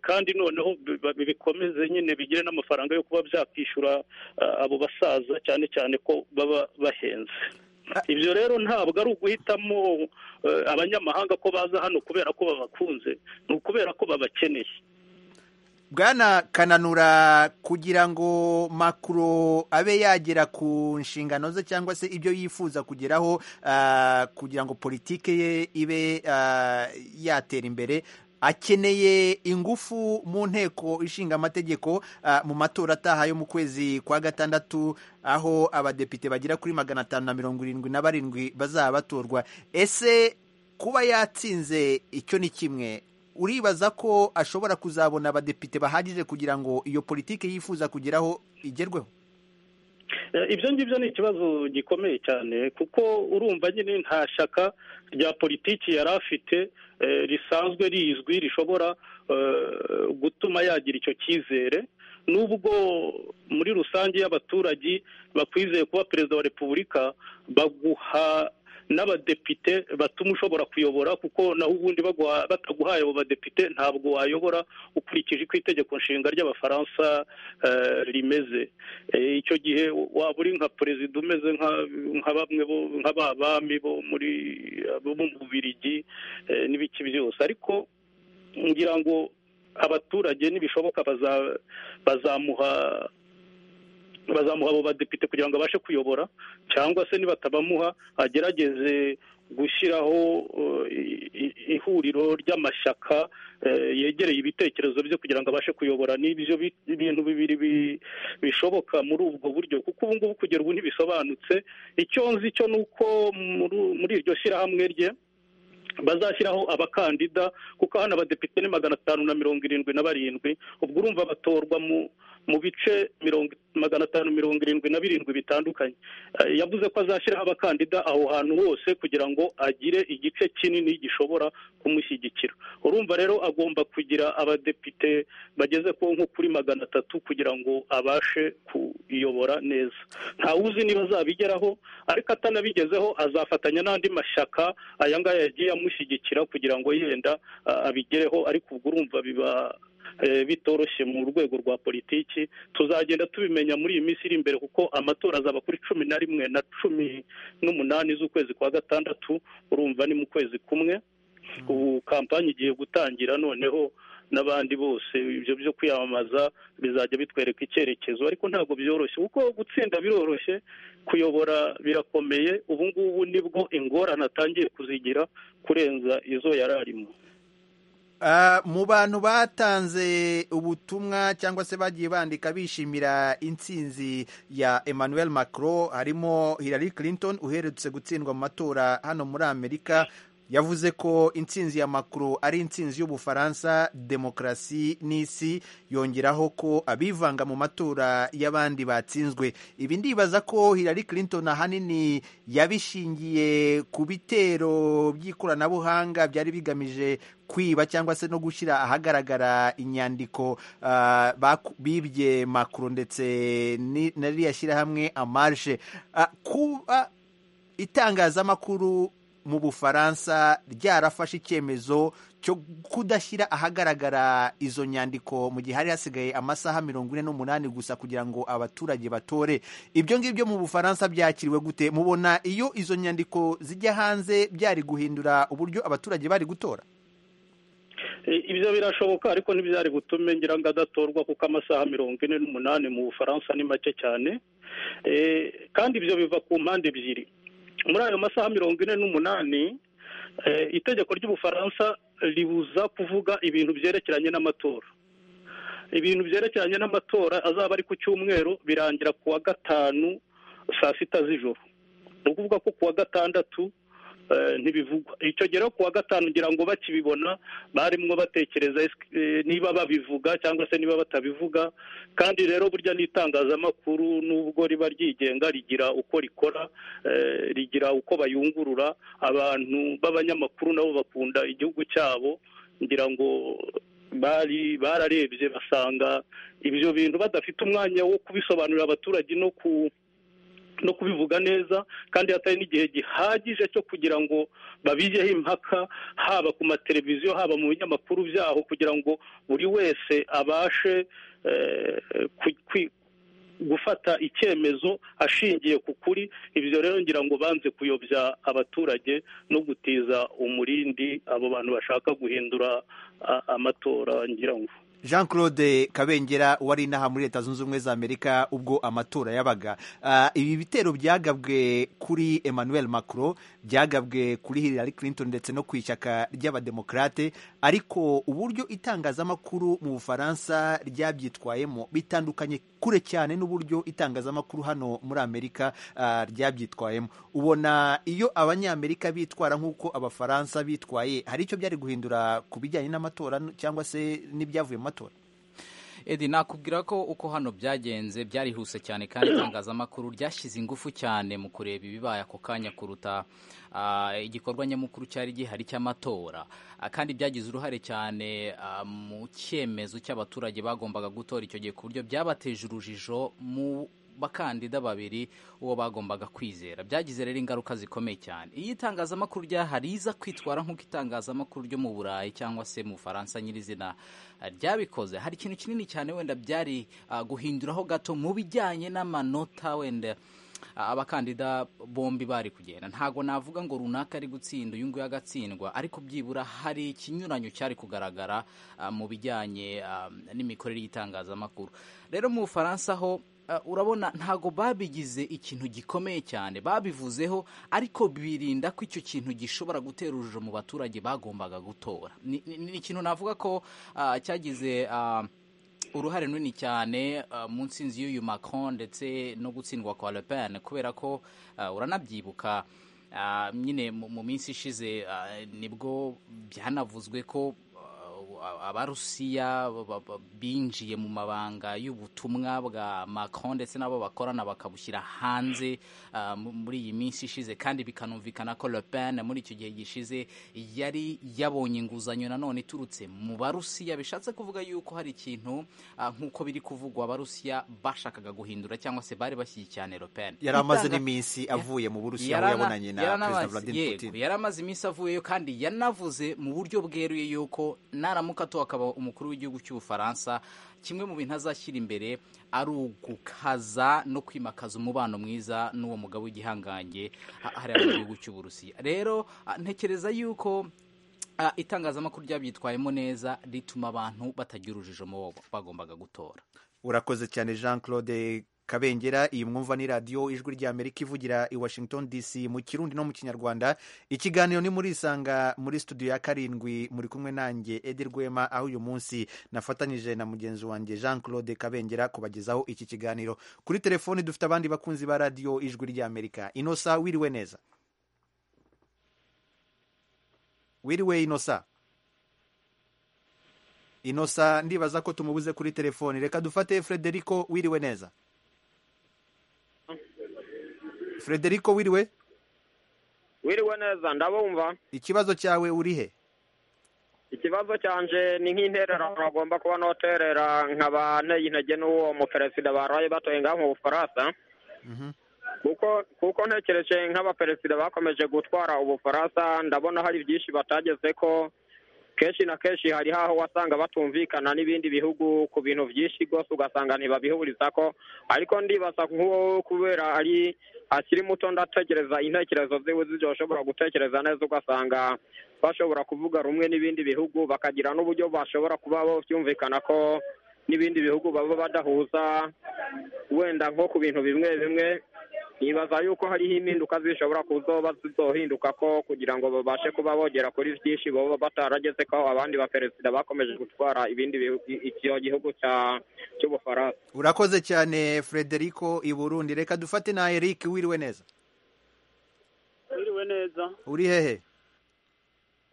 kandi noneho bikomeze nyine bigire n'amafaranga yo kuba byakwishyura kwishyura abo basaza cyane cyane ko baba bahenze ibyo rero ntabwo ari uguhitamo abanyamahanga ko baza hano kubera ko babakunze ni ukubera ko babakeneye bwana kananura kugira ngo makuru abe yagera ku nshingano ze cyangwa se ibyo yifuza kugeraho kugira ngo politike ye ibe yatera imbere akeneye ingufu mu nteko ishinga amategeko mu matora ataha yo mu kwezi kwa gatandatu aho abadepite bagera kuri magana atanu na mirongo irindwi na barindwi bazaba batorwa ese kuba yatsinze icyo ni kimwe uribaza ko ashobora kuzabona abadepite bahagije kugira ngo iyo politiki yifuza kugeraho igerweho ibyo ngibyo ni ikibazo gikomeye cyane kuko urumva nyine nta shyaka rya politiki yari afite risanzwe rizwi rishobora gutuma yagira icyo cyizere nubwo muri rusange y'abaturage bakwizeye kuba perezida wa repubulika baguha n'abadepite batuma ushobora kuyobora kuko naho ubundi bataguhaye abo badepite ntabwo wayobora ukurikije uko itegeko nshinga ry'abafaransa rimeze icyo gihe waba uri nka perezida umeze nka bamwe nka ba bami bo muri bo mu bubirigi n'ibiki byose ariko ngira ngo abaturage nibishoboka bazamuha bazamuha abo badepite kugira ngo abashe kuyobora cyangwa se nibatabamuha agerageze gushyiraho uh, i- i- ihuriro ry'amashyaka eh, yegereye ibitekerezo bye kugira ngo abashe kuyobora n'ibyo bi- ibintu bibiri bi- bishoboka muri ubwo buryo kuko ubu ngubu kugera ubu ntibisobanutse icyo nzi cyo ni uko muri- muri iryo shyirahamwe rye bazashyiraho abakandida kuko hano abadepite ni magana atanu na mirongo irindwi na barindwi ubwo urumva batorwa mu mu bice mirongo magana atanu mirongo irindwi na birindwi bitandukanye Eh, yavuze ko azashyiraho abakandida aho hantu hose kugira ngo agire igice kinini gishobora kumushyigikira urumva rero agomba kugira abadepite bageze ku nko kuri magana atatu kugira ngo abashe kuyobora neza ntawuzi niba azabigeraho ariko atanabigezeho azafatanya n'andi mashyaka aya ngaya yagiye amushyigikira kugira ngo yenda ah, abigereho ariko ubwo urumva biba eh, bitoroshye mu rwego rwa politiki tuzagenda tubimenya muri iyi minsi iri imbere kuko amatora azaba kuri cumi na rimwe na cumi n'umunani z'ukwezi kwa gatandatu urumva ni mu kwezi kumwe ubu kampani igiye gutangira noneho n'abandi bose ibyo byo kwiyamamaza bizajya bitwereka icyerekezo ariko ntabwo byoroshye kuko gutsinda biroroshye kuyobora birakomeye ubu ngubu nibwo ingorane atangiye kuzigira kurenza izo yari arimo Ah, mu bantu batanze ubutumwa cyangwa se bagiye bandika bishimira intsinzi ya Emmanuel Macron harimo Hillary Clinton uherutse gutsindwa mu matora hano muri Amerika yavuze ko intsinzi ya Macron ari intsinzi y'Ubufaransa demokarasi n'isi yongeraho ko abivanga mu matora y'abandi batsinzwe ibi ndibaza ko Hillary Clinton ahanini yabishingiye ku bitero by'ikoranabuhanga byari bigamije kwiba cyangwa se no gushyira ahagaragara inyandiko ah, baku- bibye Macron ndetse ni- na ririya shyirahamwe amarshe Ah, kuba itangazamakuru mu bufaransa ryarafashe icyemezo cyo kudashyira ahagaragara izo nyandiko mu gihe hari hasigaye amasaha mirongo ine n'umunani gusa kugira ngo abaturage batore ibyo ngibyo mu bufaransa byakiriwe gute mubona iyo izo nyandiko zijya hanze byari guhindura uburyo abaturage bari gutora I- ibyo birashoboka ariko ntibyari butume ngira ngo adatorwa kuko amasaha mirongo ine n'umunani mu bufaransa ni make cyane Eh, kandi ibyo biva ku mpande ebyiri muri ayo masaha mirongo ine n'umunani eh, itegeko ry'ubufaransa ribuza kuvuga ibintu byerekeranye n'amatora ibintu byerekeranye n'amatora azaba ari ku cyumweru birangira ku wa gatanu saa sita z'ijoro ni ukuvuga ko ku wa gatandatu eh, ntibivugwa icyo gihe rero ku wa gatanu ngira ngo bakibibona barimo batekereza ese, eh, niba babivuga cyangwa se niba batabivuga kandi rero burya n'itangazamakuru nubwo riba ryigenga rigira uko rikora eh, rigira uko bayungurura abantu b'abanyamakuru nabo bakunda igihugu cyabo ngira ngo bari bararebye basanga ibyo bintu badafite umwanya wo kubisobanurira abaturage no ku no kubivuga neza kandi hatari n'igihe gihagije cyo kugira ngo babigeho impaka haba ku mateleviziyo haba mu binyamakuru byaho kugira ngo buri wese abashe eh, ku- kwi- gufata icyemezo ashingiye ku kuri ibyo rero ngira ngo banze kuyobya abaturage no gutiza umurindi abo bantu bashaka guhindura a- amatora ngira ngo jean claude kabengera wari inaha muri leta zunze ubumwe za amerika ubwo amatora yabaga Ah, ibi bitero byagabwe kuri emmanuel macron byagabwe kuri hillary clinton ndetse no ku ishyaka ry'abademokarate ariko uburyo itangazamakuru mu bufaransa ryabyitwayemo bitandukanye kure cyane n'uburyo itangazamakuru hano muri amerika ah, ryabyitwayemo ubona iyo abanyamerika bitwara nk'uko abafaransa bitwaye hari icyo byari guhindura ku bijyanye n'amatora cyangwa se n'ibyavuye mu matora Edi nakubwira ko uko hano byagenze byarihuse cyane kandi itangazamakuru ryashyize ingufu cyane mu kureba ibibaye ako kanya kuruta ah, igikorwa nyamukuru cyari gihari cy'amatora Ah, kandi byagize uruhare cyane ah, mu cyemezo cy'abaturage bagombaga gutora icyo gihe ku buryo byabateje urujijo mu bakandida babiri uwo bagombaga kwizera byagize rero ingaruka zikomeye cyane iyo itangazamakuru ryahari riza kwitwara nk'uko itangazamakuru ryo mu burayi cyangwa se mu bufaransa nyirizina ah, ryabikoze hari ikintu kinini cyane wenda byari ah, guhinduraho gato mu bijyanye n'amanota wenda ah, abakandida bombi bari kugenda ntabwo navuga ngo runaka ari gutsinda uyu nguyu agatsindwa ariko byibura hari ikinyuranyo cyari kugaragara ah, mu bijyanye ah, n'imikorere y'itangazamakuru rero mu bufaransa ho urabona ntago babigize ikintu gikomeye cyane babivuzeho ariko birinda ko icyo kintu gishobora gutera urujo mu baturage bagombaga gutora ni ni- ni ikintu navuga ko ah, cyagize ah, uruhare runini cyane ah, mu nsinzi y'uyu Macron ndetse no gutsindwa kwa Le Pen kubera ko ah, uranabyibuka ah, nyine mu mu minsi ishize ah, nibwo byanavuzwe ko ah, abarusiya ba- ba- binjiye mu mabanga y'ubutumwa bwa Macron ndetse n'abo bakorana bakabushyira hanze ah, mu- muri iyi minsi ishize kandi bikanumvikana ko Le Pen muri icyo gihe gishize yari yabonye inguzanyo nanone iturutse mu barusiya bishatse kuvuga yuko hari ikintu ah, nk'uko biri kuvugwa abarusiya bashakaga guhindura cyangwa se bari bashyigikiye cyane Le Pen yari amaze Itanga- n'iminsi avuye mu burusiya aho Yarana- yabonanye na yarana- perezida vladimir yego, putin yari amaze iminsi avuyeyo kandi yanavuze mu buryo bweruye yuko naramuka atowe akaba umukuru w'igihugu cy'ubufaransa kimwe mu bintu azashyira imbere ari ugukaza no kwimakaza umubano mwiza n'uwo mugabo w'igihangange ha- hariya mu gihugu cy'uburusiya rero ah, ntekereza yuko ah, itangazamakuru ryabyitwayemo neza rituma abantu batagira urujijo mu bo bagombaga gutora urakoze cyane jean claude kabengera iyi mwumva ni radiyo ijwi ry'amerika ivugira i washington dc mu kirundi no mu kinyarwanda ikiganiro ni muri isanga muri studio ya karindwi muri kumwe nanjye edi rwema aho uyu munsi nafatanyije na mugenzi wanjye jean claude kabengera kubagezaho iki kiganiro kuri telefoni dufite abandi bakunzi ba radiyo ijwi ry'amerika inosa wiriwe neza wiriwe inosa inosa ndibaza ko tumubuze kuri telefoni reka dufate frederico wiriwe neza frederico wiriwe wiriwe neza ndabumva ikibazo cyawe urihe ikibazo cyanje ni nk'intererano bagomba kuba noterera nkaba nteye intege n'uwo muperezida baraye batoye ngaho mu bufaransa kuko kuko ntekereje nk'abaperezida bakomeje gutwara ubufaransa ndabona hari byinshi batageze ko kenshi na kenshi hari haho wasanga batumvikana n'ibindi bihugu ku bintu byinshi rwose ugasanga ntibabihuriza ko ariko ndibaza nk'uwo kubera ari akiri muto ndatekereza intekerezo ziwe zidashobora gutekereza neza ugasanga bashobora kuvuga rumwe n'ibindi bihugu bakagira n'uburyo bashobora kuba byumvikana ko n'ibindi bihugu baba badahuza wenda nko ku bintu bimwe bimwe nibaza yuko hariho impinduka zishobora kuzoba zizohinduka ko kugira ngo babashe kuba bogera kuri byinshi baba batarageze ko abandi baperezida bakomeje gutwara ibindi bihu- i- icyo gihugu cya- cy'ubufaransa urakoze cyane frederico i burundi reka dufate na eric wiriwe neza wiriwe neza uri hehe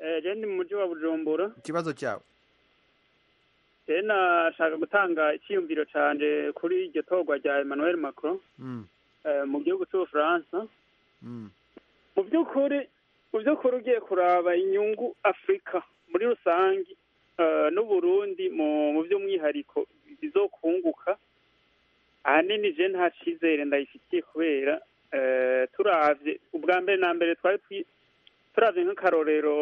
Eh, je ndi mu mujyi wa bujumbura ikibazo cyawe rero nashaka gutanga icyiyumviro cyanje kuri iryo torwa rya emmanuel macron Mm, eh, mu gihugu cy'ubufaransa mm. mu by'ukuri mu by'ukuri ugiye kuraba inyungu afurika muri rusange eh, n'uburundi mu mu by'umwihariko bizokunguka ahanini je nta cyizere ndayifitiye kubera eh, turavye ubwa mbere na mbere twari twi- turavye nk'akarorero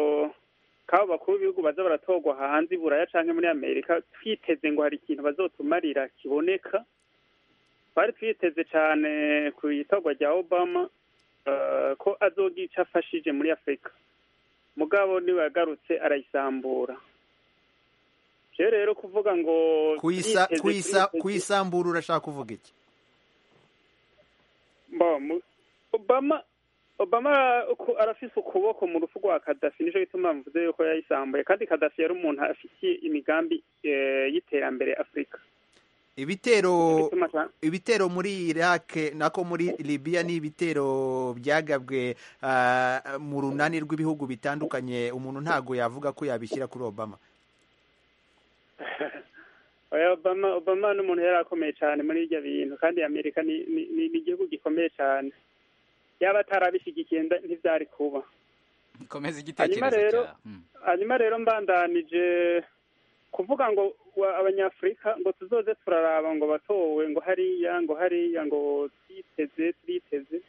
k'abo bakuru b'ibihugu baza baratorwa hanze i buraya canke muri amerika twiteze ngo hari ikintu bazotumarira kiboneka twari twiteze cane ku itorwa rya obama eh, ko azogira ico afashije muri afurika mugabo niwe yagarutse arayisambura jewe rero kuvuga ngo Kuyisa- twiteze- kuyisa- twiteze- kuyisambura urashaka kuvuga iki Bo, mu- Obama Obama uku- arafise ukuboko mu rufu rwa Gaddafi nico gituma mvuze yuko yayisambuye kandi Gaddafi yari umuntu afitiye imigambi eh, y'iterambere Afurika ibitero Bituma ca- ibitero muri iraq nako muri libya ni ibitero byagabwe ah, mu runani rw'ibihugu bitandukanye umuntu ntago yavuga ko yabishyira kuri obama Oya, Obama Obama ni umuntu yari akomeye cyane muri ibyo bintu kandi Amerika ni ni- ni- ni igihugu gikomeye cyane yaba atarabishyigikiye nda- ntivyari kuba komeza hanyuma igitekerezo rero cyawe Mm. hanyuma rero mbandanije kuvuga ngo wa- abanyafurika ngo tuzoze turaraba ngo batowe ngo hariya ngo hariya ngo twiteze turiteze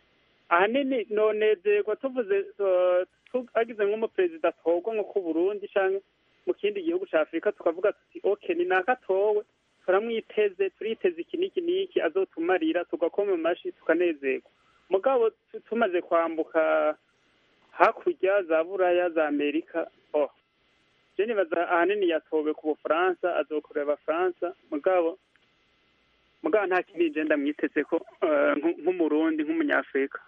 ahanini nonezerwa tuvuze eh, tu- hagize nk'umuperezida atorwa nko ku burundi canke mu kindi gihugu ca afurika tukavuga tuti ok ni naka atowe turamwiteze turiteze iki n'iki n'iki azotumarira tugakoma amashi tukanezerwa mugabo tu- tumaze kwambuka hakurya za buraya za amerika oh je nibaza ahanini yatowe ku bufaransa azokorera abafaransa mugabo mugabo nta kindi genda mwiteze ko nk'umurundi nk'umunyafurika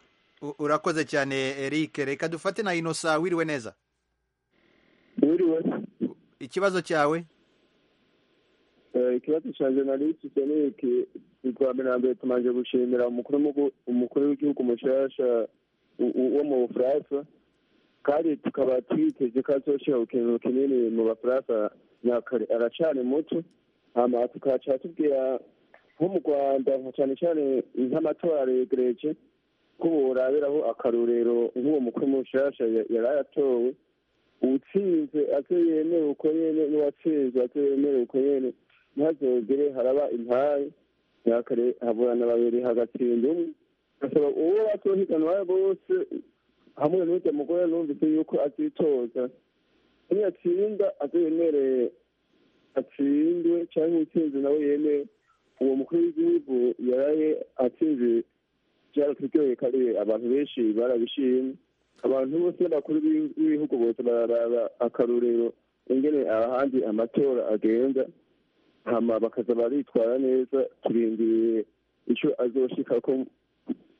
urakoze cyane eric reka dufate na inosa wiriwe neza wiriwe ikibazo cyawe ikibazo cyanjye nari gikeneye kuwa mbere na mbere tumaze gushimira umukuru w'igihugu mushyashya wo mu bufaransa kandi tukaba twiteze ko azoshyira ikintu kinini mu bafaransa aracana muto hano tukaca tubwira nko mu rwanda cyane cyane nk'amatora regereje ko buraberaho akarorero nk'uwo mukuru mushyashya yari aratowe utsinze ate yemewe uko nyine n'uwatsinze ate yemewe uko nyine ntihazogere haraba impaye yakare haburana babiri hagatsinda umwe gasaba uwo batohiganwa bose hamwe n'ujya mugore numvise yuko azitoza niyatsinda azemereye atsindwe cyangwa utsinze nawe yemewe uwo mukuru w'igihugu yaraye atsinze byaraturyoheye kandi abantu benshi barabishimye abantu bose bakuru b'ibihugu bose bararaba akarorero ingene ahandi amatora agenda hama bakaza baritwara neza turindiriye icyo azoshika ko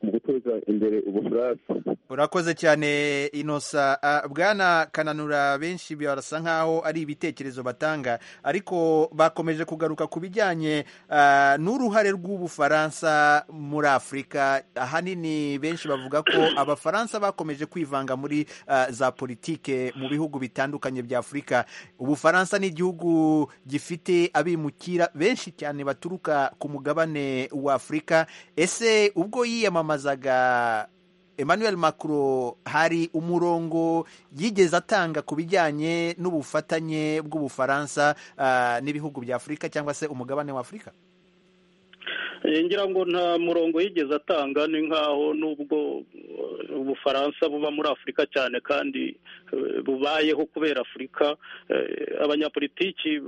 mu guteza imbere ubufaransa urakoze cyane inosa bwana kananura benshi barasa nk'aho ari ibitekerezo batanga ariko bakomeje kugaruka ku bijyanye n'uruhare rw'ubufaransa muri afurika ahanini benshi bavuga ko abafaransa bakomeje kwivanga muri za politike mu bihugu bitandukanye bya afurika ubufaransa ni igihugu gifite abimukira benshi cyane baturuka ku mugabane wa afurika ese ubwo yiyamamaza yamamazaga emmanuel macron hari umurongo yigeze atanga ku bijyanye n'ubufatanye bw'ubufaransa n'ibihugu bya afurika cyangwa se umugabane wa afurika ngira ngo nta murongo yigeze atanga ni nk'aho n'ubwo ubufaransa buba muri afurika cyane kandi bubayeho kubera afurika abanyapolitiki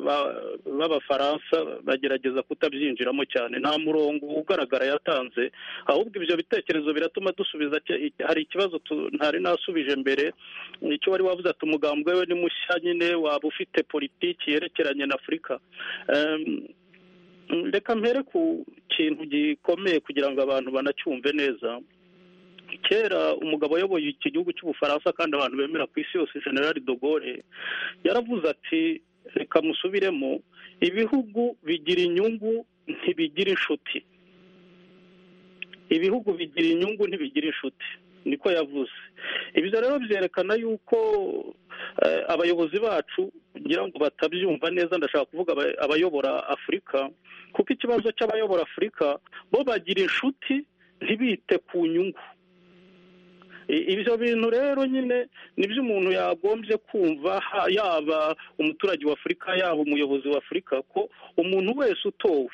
b'abafaransa bagerageza kutabyinjiramo cyane nta murongo ugaragara yatanze ahubwo ibyo bitekerezo biratuma dusubiza hari ikibazo ntari nasubije mbere icyo wari wavuze ati umugambwe we ni mushya nyine waba ufite politiki yerekeranye na afurika reka mpere ku kintu gikomeye kugira ngo abantu banacyumve neza kera umugabo wayoboye iki gihugu cy'ubufaransa kandi abantu bemera ku isi yose general de Gaulle yaravuze ati reka musubiremo ibihugu bigira inyungu ntibigira inshuti ibihugu bigira inyungu ntibigira inshuti niko yavuze ibyo rero byerekana yuko abayobozi bacu ngira ngo batabyumva neza ndashaka kuvuga abayobora afurika kuko ikibazo cy'abayobora afurika bo bagira inshuti ntibite ku nyungu ibyo bintu rero nyine nibyo umuntu yagombye kumva yaba umuturage wa afurika yaba umuyobozi wa afurika ko umuntu wese utowe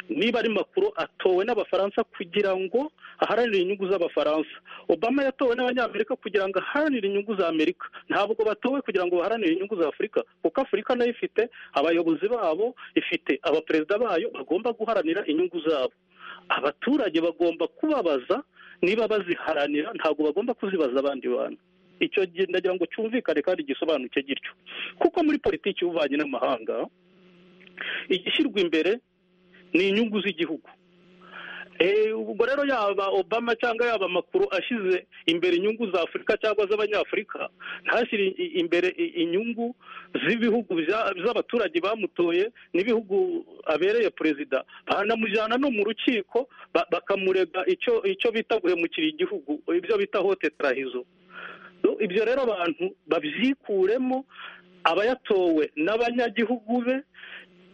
niba ari makuru atowe n'abafaransa kugira ngo aharanire inyungu z'abafaransa obama yatowe n'abanyamerika kugira ngo aharanire inyungu za amerika ntabwo batowe kugira ngo baharanire inyungu za afurika kuko afurika nayo ifite abayobozi babo ifite abaperezida bayo bagomba guharanira inyungu zabo abaturage bagomba kubabaza niba baziharanira ntabwo bagomba kuzibaza abandi bantu icyo gihe ndagira ngo cyumvikane kandi gisobanuke gityo kuko muri politiki y'ububanyi n'amahanga igishyirwa imbere ni inyungu z'igihugu ubwo rero yaba obama cyangwa yaba amakuru ashyize imbere inyungu za afurika cyangwa z'abanyafurika ntashyire imbere inyungu z'ibihugu z'abaturage bamutoye n'ibihugu abereye perezida banamujyana no mu rukiko bakamurega icyo bita guhemukira igihugu ibyo bita hote tarahizo ibyo rero abantu babyikuremo abayatowe n'abanyagihugu be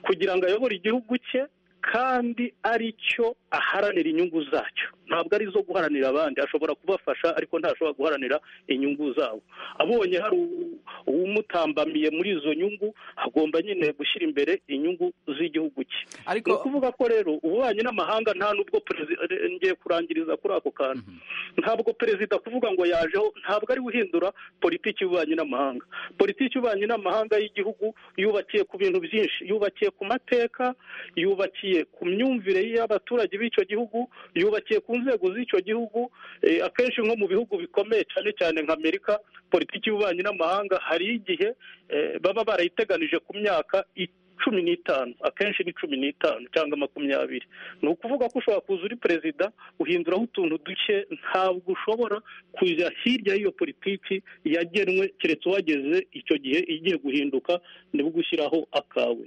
kugira ngo ayobore igihugu cye kandi ari cyo aharanira inyungu zacyo ntabwo ari izo guharanira abandi ashobora kubafasha ariko ntashobora guharanira inyungu zabo abonye hari umutambamiye muri izo nyungu agomba nyine gushyira imbere inyungu z'igihugu cye ni ukuvuga ko rero ububanyi n'amahanga nta n'ubwo ngiye kurangiriza kuri ako kantu ntabwo perezida kuvuga ngo yajeho ntabwo ari guhindura politiki y'ububanyi n'amahanga politiki y'ububanyi n'amahanga y'igihugu yubakiye ku bintu byinshi yubakiye ku mateka yubakiye ku myumvire y'abaturage b'icyo gihugu yubakiye ku nzego z'icyo gihugu akenshi nko mu bihugu bikomeye cyane cyane nka amerika politiki y'ububanyi n'amahanga hari igihe baba barayiteganije ku myaka cumi n'itanu akenshi ni cumi n'itanu cyangwa makumyabiri ni ukuvuga ko ushobora kuza uri perezida uhinduraho utuntu duke ntabwo ushobora kujya hirya y'iyo politiki yagenwe keretse uwageze icyo gihe igiye guhinduka nibwo ushyiraho akawe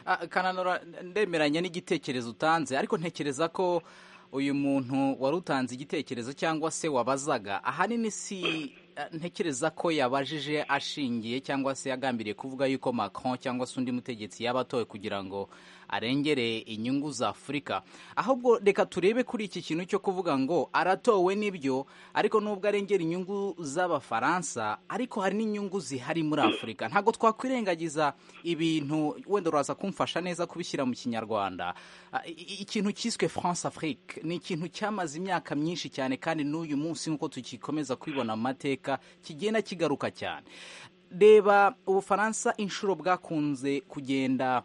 Ah, kananura ndemeranya n'igitekerezo utanze ariko ntekereza ko uyu muntu wari utanze igitekerezo cyangwa se wabazaga ahanini si ntekereza ko yabajije ashingiye cyangwa se yagambiriye kuvuga yuko Macron cyangwa se undi mutegetsi yaba atowe kugira ngo arengere inyungu za Afurika ahubwo reka turebe kuri iki kintu cyo kuvuga ngo aratowe n'ibyo ariko nubwo arengera inyungu z'abafaransa ariko hari n'inyungu zihari muri Afurika ntabwo twakwirengagiza ibintu wenda uraza kumfasha neza kubishyira mu kinyarwanda Ah, i- i- ikintu cyiswe France Afrique ni ikintu cyamaze imyaka myinshi cyane kandi n'uyu munsi nk'uko tugikomeza kwibona mu mateka kigenda kigaruka cyane reba ubufaransa inshuro bwakunze kugenda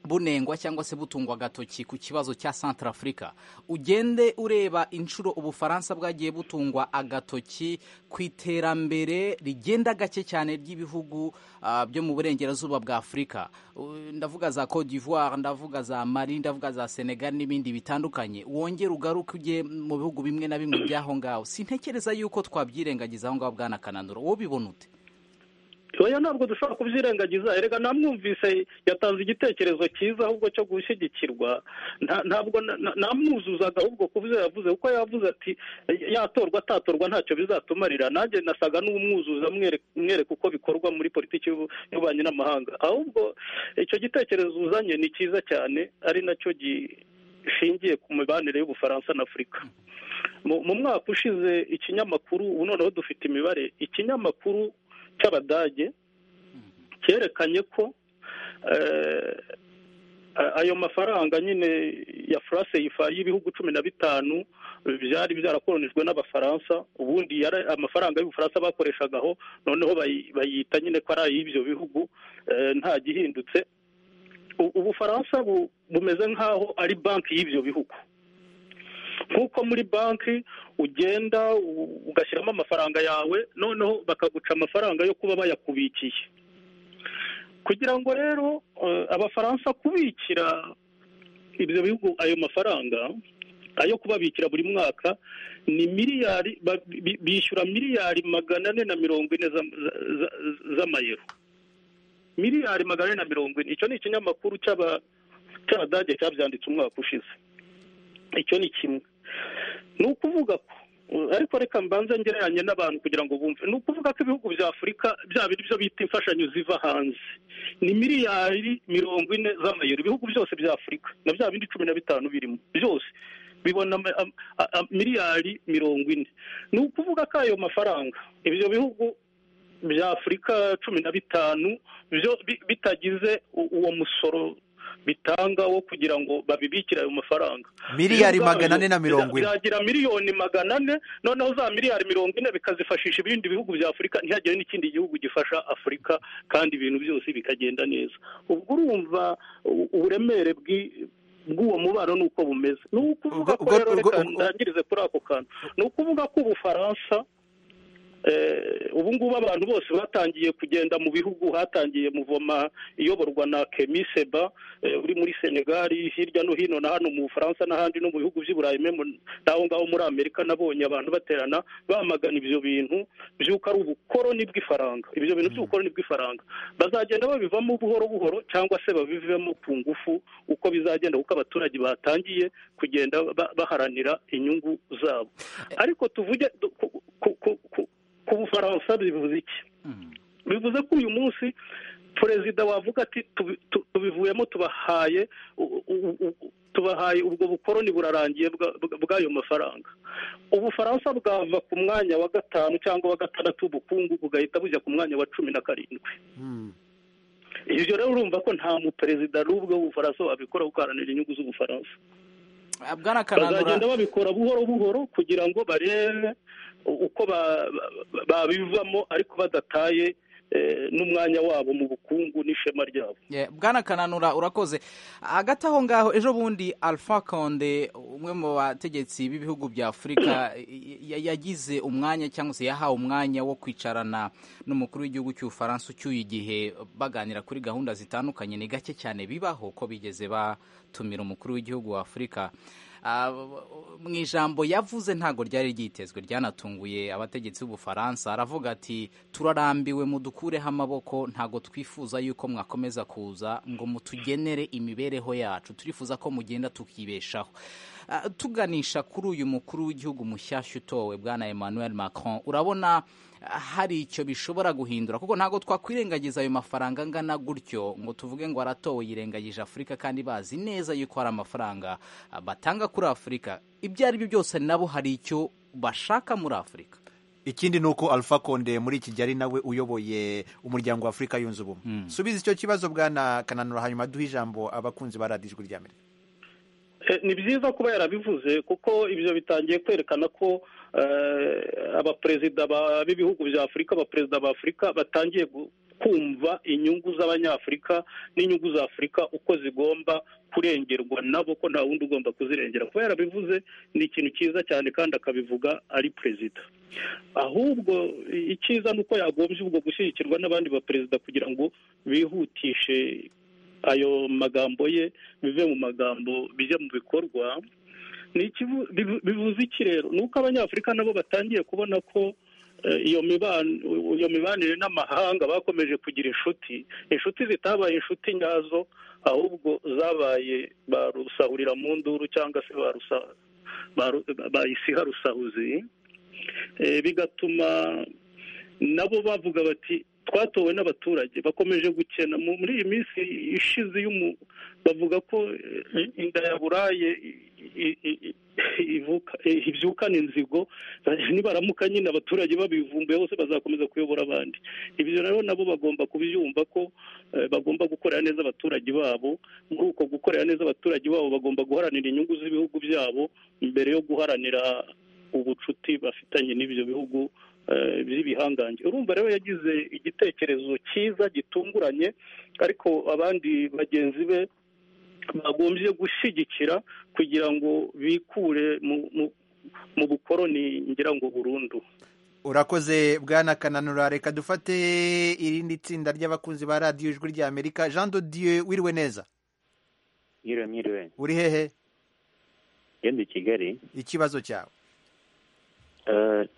bunengwa cyangwa se butungwa agatoki ku kibazo cya Centrafrica ugende ureba inshuro ubufaransa bwagiye butungwa agatoki ku iterambere rigenda gake cyane ry'ibihugu ah, byo mu burengerazuba bwa afurika U- ndavuga za cote d'ivoire ndavuga za mari ndavuga za senegal n'ibindi bitandukanye wongere ugaruke ujye mu bihugu bimwe na bimwe by'aho ngaho sintekereza yuko twabyirengagiza aho ngaho bwana kananura wowe ubibona ute oya ntabwo dushobora kubyirengagiza erega namwumvise yatanze igitekerezo cyiza ahubwo cyo gushyigikirwa Nta- ntabwo na- na- namwuzuzaga ahubwo kuvuze yavuze kuko yavuze ati yatorwa atatorwa ntacyo bizatumarira nanjye nasaga n'umwuzuza amwereka amwereka uko bikorwa muri politiki y'ubu- y'ububanyi n'amahanga ahubwo icyo gitekerezo uzanye ni cyiza cyane ari nacyo gishingiye ku mibanire y'ubufaransa na afurika mu mu mwaka ushize ikinyamakuru ubu noneho dufite imibare ikinyamakuru cy'abadage cyerekanye ko eh, a- ayo mafaranga nyine ya france yifa y'ibihugu cumi na bitanu byari byarakoronijwe n'abafaransa ubundi yari amafaranga y'ubufaransa bakoreshagaho noneho bayi- bayita nyine ko ari ay'ibyo bihugu eh, nta gihindutse U- ubufaransa bu- bumeze nk'aho ari banki y'ibyo bihugu nk'uko muri banki ugenda u- ugashyiramo amafaranga yawe noneho bakaguca amafaranga yo kuba bayakubikiye kugira ngo rero eh, abafaransa kubikira ibyo bihugu ayo mafaranga ayo kubabikira buri mwaka ni miliyari ba- bi- bishyura miliyari magana ane na mirongo ine za- za- za- z'amayero miliyari magana ane na mirongo ine icyo ni ikinyamakuru cy'aba- cy'abadage cyabyanditse umwaka ushize icyo ni kimwe ni ukuvuga ko uh, ariko reka mbanze ngereranye n'abantu kugira ngo bumve ni ukuvuga ko ibihugu bya afurika bya bindi byo bita imfashanyo ziva hanze ni miliyari mirongo ine z'amayero ibihugu byose bya afurika na bya bindi cumi na bitanu birimo byose bibona ama- am- a- a- miliyari mirongo ine ni ukuvuga ko ayo mafaranga ibyo bihugu bya afurika cumi na bitanu byo bi- bitagize u- uwo musoro bitanga wo kugira ngo babibikire ayo mafaranga miliyari Ubwayo magana ane na mirongo ine byagira miliyoni magana ane noneho za miliyari mirongo ine bikazifashisha ibindi bihugu bya afurika ntihagire n'ikindi gihugu gifasha afurika kandi ibintu byose bikagenda neza ubwo urumva u- uburemere bw'i- bw'uwo mubano ni uko bumeze ni ukuvuga ko ubwo- rero ubwo- reka ubwo- ndangirize kuri ako kantu ni ukuvuga ko ubufaransa eh, ubu ngubu abantu bose batangiye kugenda mu bihugu hatangiye muvoma iyoborwa na kemi seba eh, uri muri senegali hirya no hino na hano mu bufaransa n'ahandi no mu bihugu by'i burayi memo n'aho ngaho muri amerika nabonye abantu baterana bamagana ibyo bintu by'uko ari ubukoroni bw'ifaranga ibyo bintu by'ubukoroni bw'ifaranga bazagenda babivamo buhoro buhoro cyangwa se babivemo ku ngufu uko bizagenda kuko abaturage batangiye kugenda ba- baharanira inyungu zabo ariko tuvuge du- ku- ku- ku- ku- ku bufaransa bivuze iki bivuze ko uyu munsi perezida wavuga ati tubi- tu- tubivuyemo tubahaye u- u- u- tubahaye ubwo bukoroni burarangiye bwa- bwa- bw'ayo mafaranga ubufaransa bwava ku mwanya wa gatanu cyangwa wa gatandatu w'ubukungu bugahita bujya ku mwanya wa cumi na karindwi ibyo rero urumva ko nta muperezida n'ubwo w'ubufaransa wabikora gukaranira inyungu z'ubufaransa bwana kananura bazagenda babikora buhoro buhoro kugira ngo barebe uko ba- ba- babivamo ariko badataye n'umwanya wabo mu bukungu n'ishema ryabo bwana kananura urakoze hagati aho ngaho ejo bundi alpha konde umwe mu bategetsi b'ibihugu bya afurika yagize umwanya cyangwa se yahawe umwanya wo kwicarana n'umukuru w'igihugu cy'ubufaransa ucyuye igihe baganira kuri gahunda zitandukanye ni gake cyane bibaho ko bigeze batumira umukuru w'igihugu wa afurika mu ijambo yavuze ntabwo ryari ryitezwe ryanatunguye abategetsi b'ubufaransa aravuga ati turarambiwe mudukureho amaboko ntabwo twifuza yuko mwakomeza kuza ngo mutugenere imibereho yacu turifuza ko mugenda tukibeshaho tuganisha kuri uyu mukuru w'igihugu mushyashya utowe bwana emmanuel macron urabona hari icyo bishobora guhindura kuko ntabwo twakwirengagiza ayo mafaranga angana gutyo ngo tuvuge ngo aratowe yirengagije afurika kandi bazi neza yuko hari amafaranga batanga kuri afurika ibyo ari byo byose nabo hari icyo bashaka muri afurika ikindi ni uko alpha konde muri iki gihe ari nawe uyoboye umuryango wa afurika yunze ubumwe subiza icyo kibazo bwana kananura hanyuma duhe ijambo abakunzi ba radiyo ijwi rya amerika ni byiza kuba yarabivuze kuko ibyo bitangiye kwerekana ko abaperezida b'ibihugu bya afurika abaperezida ba afurika batangiye kumva inyungu z'abanyafurika n'inyungu za afurika uko zigomba kurengerwa nabo ko nta wundi ugomba kuzirengera kuba yarabivuze ni ikintu cyiza cyane kandi akabivuga ari perezida ahubwo icyiza ni uko yagombye ubwo gushyigikirwa n'abandi baperezida kugira ngo bihutishe ayo magambo ye bive mu magambo bijya mu bikorwa bivuze iki rero ni uko abanyafurika nabo batangiye kubona ko iyo mibanire n'amahanga bakomeje kugira inshuti inshuti zitabaye inshuti nyazo ahubwo zabaye barusahurira mu nduru cyangwa se bayisiha rusahuzi bigatuma nabo bavuga bati twatowe n'abaturage bakomeje gukena muri iyi minsi ishize bavuga ko inda ya buraye ibyukana inzigo nibaramuka nyine abaturage babivumbuye bose bazakomeza kuyobora abandi ibyo rero nabo bagomba kubyumva ko bagomba gukorera neza abaturage babo muri uko gukorera neza abaturage babo bagomba guharanira inyungu z'ibihugu byabo mbere yo guharanira ubucuti bafitanye n'ibyo bihugu by'ibihangange urumva rero yagize igitekerezo cyiza gitunguranye ariko abandi bagenzi be bagombye gushyigikira kugira ngo bikure mu bukoroni ngira ngo burundu urakoze bwana kananura reka dufate irindi tsinda ry'abakunzi ba radiyo ijwi rya amerika jean Dieu wiriwe neza mwiriwe mwiriwe uri hehe ngende i kigali ikibazo cyawe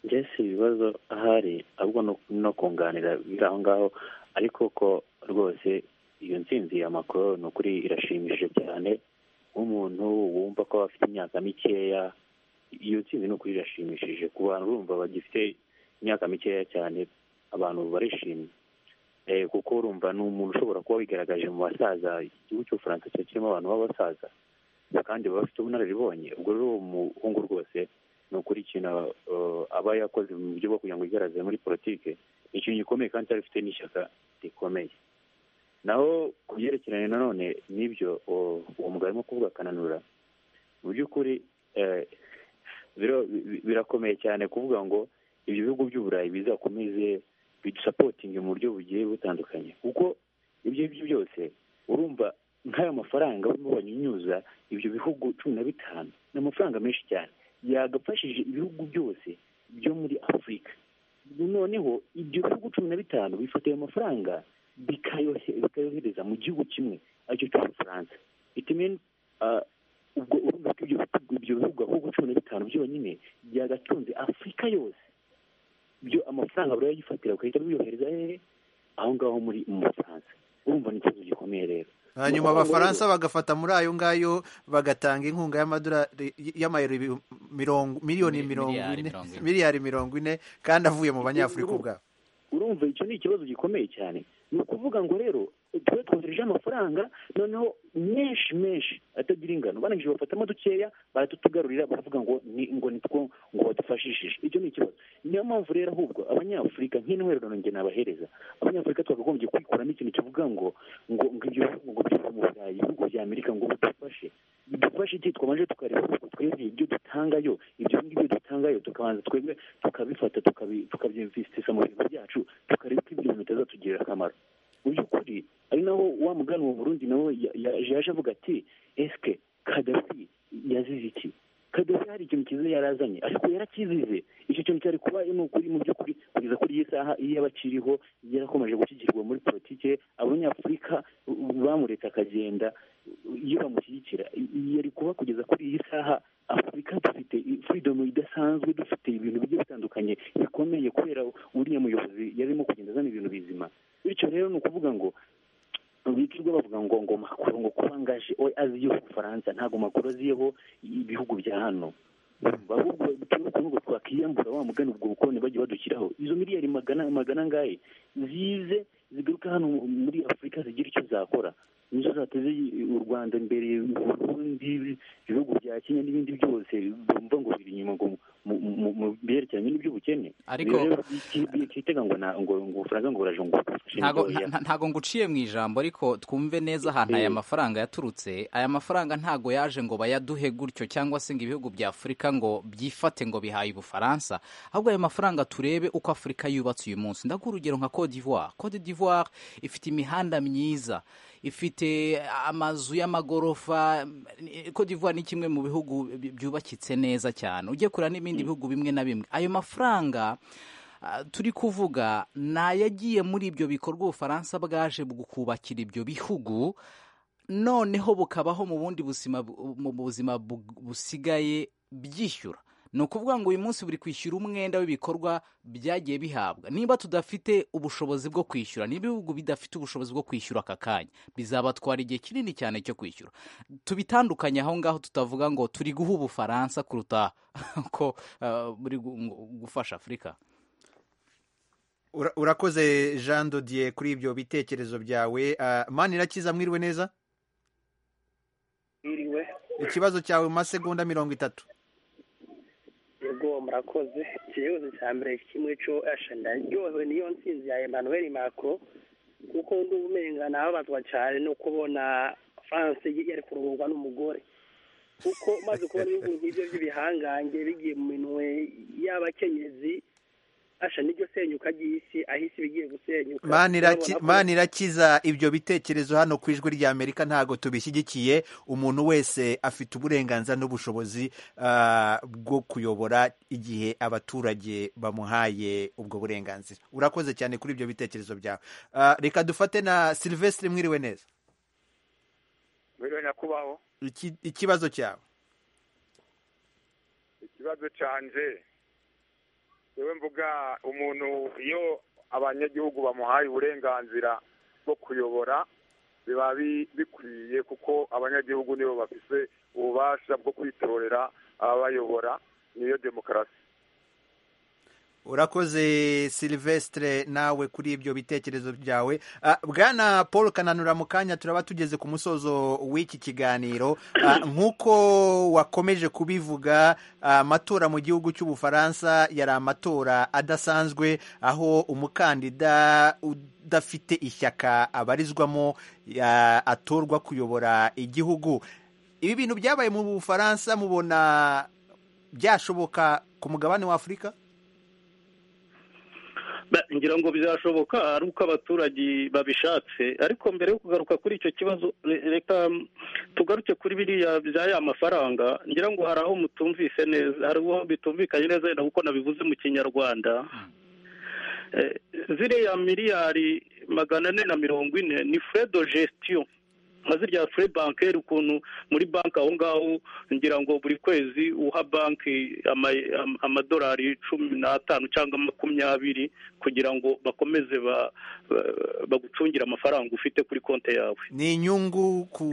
mbese ibibazo ahari ahubwo no kunganira biri aho ngaho ariko ko rwose iyo nsinzi ya makoro ni ukuri irashimishije cyane nk'umuntu wumva ko afite imyaka mikeya iyo nsinzi ni ukuri irashimishije ku bantu urumva bagifite imyaka mikeya cyane abantu barishimye kuko urumva ni umuntu ushobora kuba wigaragaje mu basaza igihugu cy'ubufaransa kirimo abantu b'abasaza kandi baba bafite ubunararibonye ubwo rero uwo muhungu rwose ni ukuri ikintu aba yakoze mu buryo bwo kugira ngo yigaragaze muri politiki ni ikintu gikomeye kandi cyari afite n'ishyaka rikomeye naho ku byerekeranye nanone n'ibyo uwo mugabo arimo kuvuga akananura mu by'ukuri birakomeye cyane kuvuga ngo ibyo bihugu by'uburayi bizakomeze bidusapotinge mu buryo bugiye butandukanye kuko ibyo ngibyo byose urumva nk'aya mafaranga barimo banyunyuza ibyo bihugu cumi na bitanu ni amafaranga menshi cyane yagafashije ibihugu byose byo muri afurika noneho ibyo bihugu cumi na bitanu bifata ayo mafaranga bikayohereza mu gihugu kimwe aricyo cy'ubufaransa itimeni ubwo urumva ko ibyo bihugu ahubwo cumi na bitanu byonyine byagatunze afurika yose byo amafaranga barayagifatira bagahita biyohereza hehe aho ngaho muri mu bufaransa urumva ni ikibazo gikomeye rero hanyuma abafaransa bagafata muri ayo ngayo bagatanga inkunga y'amadolari y'amayero miliyoni mirongo ine miliyari mirongo ine kandi avuye mu banyafurika ubwabo urumva icyo ni ikibazo gikomeye cyane ni ukuvuga ngo rero tube twohereje amafaranga noneho menshi menshi atagira ingano barangije bafatamo dukeya baratutugarurira baravuga ngo ni ngo nitwo ngo badufashishije icyo ni ikibazo niyo mpamvu rero ahubwo abanyafurika nk'intwererano njye nabahereza abanyafurika twakagombye kwikuramo ikintu kivuga ngo ngo ngo ibyo bihugu ngo biva mu burayi ibihugu bya amerika ngo bidufashe bidufashe iki twabanje tukareba ko twebwe ibyo dutangayo ibyo ngibyo dutangayo tukabanza twebwe tukabifata tukabyimvisitisa mu bintu byacu tukareba ko ibyo bintu bitazatugira aje avuga ati esike kadafi yazize iki kadafi hari ikintu cyiza yari azanye ariko yarakizize icyo kintu cyari kuba ni ukuri mu by'ukuri kugeza kuri iyi saha iyo yaba akiriho yarakomeje gushyigikirwa muri politike abanyafurika bamuretse akagenda iyo bamushyigikira yari kuba kugeza kuri iyi saha afurika dufite furidomu idasanzwe dufite ibintu bigiye bitandukanye bikomeye kubera uriya muyobozi yarimo kugenda azana ibintu bizima bityo rero ni ukuvuga ngo birirwa bavuga ngo ngo makuru ngo kuba angaje we aziyeho ubufaransa ntabwo makuru aziyeho ibihugu bya hano ahubwo nubwo twakwiyambura wa mugani ubwo bukoroni bagiye badushyiraho izo miliyari magana magana angahe zize zigaruka hano muri afurika zigira icyo zakora nizo zateze u rwanda imbere uburundi ibihugu bya kenya n'ibindi byose bumva ngo biri inyuma ngo mu byerekeranye n'iby'ubukene Ariko- Rero kitega ngo na- ngo ngo ubufaransa ngo buraje ngo budufashe ntago ntoya. nta- ntago nguciye mu ijambo ariko twumve neza ahantu aya mafaranga yaturutse aya mafaranga ntago yaje ngo bayaduhe gutyo cyangwa se ngo ibihugu bya afurika ngo byifate ngo bihaye ubufaransa ahubwo aya mafaranga turebe uko afurika yubatse uyu munsi ndaguha urugero nka cote d'ivoire cote d'ivoire ifite imihanda myiza ifite amazu y'amagorofa cote d'ivoire ni kimwe mu bihugu bi- byubakitse neza cyane ujye kureba n'ibindi bihugu bimwe na bimwe ayo mafaranga Ah, turi kuvuga ni ayagiye muri ibyo bikorwa ubufaransa bwaje kubakira ibyo bihugu noneho bukabaho mu bundi buzima bu- mu buzima bu- busigaye byishyura ni ukuvuga ngo uyu munsi buri kwishyura umwenda w'ibikorwa byagiye bihabwa niba tudafite ubushobozi bwo kwishyura niba ibihugu bidafite ubushobozi bwo kwishyura aka kanya bizabatwara igihe kinini cyane cyo kwishyura tubitandukanye aho ngaho tutavuga ngo turi guha ubufaransa kuruta ko ah, buri gu- gufasha afurika Ura- urakoze jean dodier kuri ibyo bitekerezo byawe Ah, mani irakiza mwiriwe neza Mwiriwe. ikibazo cyawe mu masegonda mirongo itatu yego murakoze ikibazo cya mbere kimwe cyo asha ndaryohewe niyo nsinzi ya emmanuel macron kuko ndi ubumenga nababazwa cyane no kubona france yari kuruhurwa n'umugore kuko maze kubona ibihugu nk'ibyo by'ibihangange bigiye mu minwe y'abakenyezi asha n'iryo senyuka ry'isi aho isi bigiye gusenyuka mani iraki- Urabona ko- mani irakiza ibyo bitekerezo hano ku ijwi ry'amerika ntabwo tubishyigikiye umuntu wese afite uburenganzira n'ubushobozi ah, bwo kuyobora igihe abaturage bamuhaye ubwo burenganzira urakoze cyane kuri ibyo bitekerezo byawe Ah, reka dufate na silvestre mwiriwe neza biriwe nyakubahwa Iki- ikibazo cyawe ikibazo canje yewe mvuga umuntu iyo abanyagihugu bamuhaye uburenganzira bwo kuyobora biba bi- bikwiye kuko abanyagihugu nibo bafise ububasha bwo kwitorera ababayobora niyo demokarasi urakoze silvestre nawe kuri ibyo bitekerezo byawe Ah, bwana paul kananura mu kanya turaba tugeze ku musozo w'iki kiganiro Ah, nk'uko wakomeje kubivuga ah, amatora mu gihugu cy'ubufaransa yari amatora adasanzwe aho umukandida udafite ishyaka abarizwamo ya- atorwa kuyobora igihugu ibi bintu byabaye mu bufaransa mubona byashoboka ku mugabane wa afurika Ba- ngira ngo bizashoboka ari uko abaturage babishatse ariko mbere yo kugaruka kuri icyo kibazo re- reka mm, tugaruke kuri biriya bya ya mafaranga ngira ngo hari aho mutumvise neza hari aho bitumvikanye neza wenda kuko nabivuze mu kinyarwanda Eh, ziriya miliyari magana ane na mirongo ine ni frais de gestion nka zirya fure bankeri ukuntu muri banki aho ngaho ngira ngo buri kwezi uha banki ama- am- amadolari cumi n'atanu cyangwa makumyabiri kugira ngo bakomeze ba- ba- bagucungire amafaranga ufite kuri konti yawe ni inyungu ku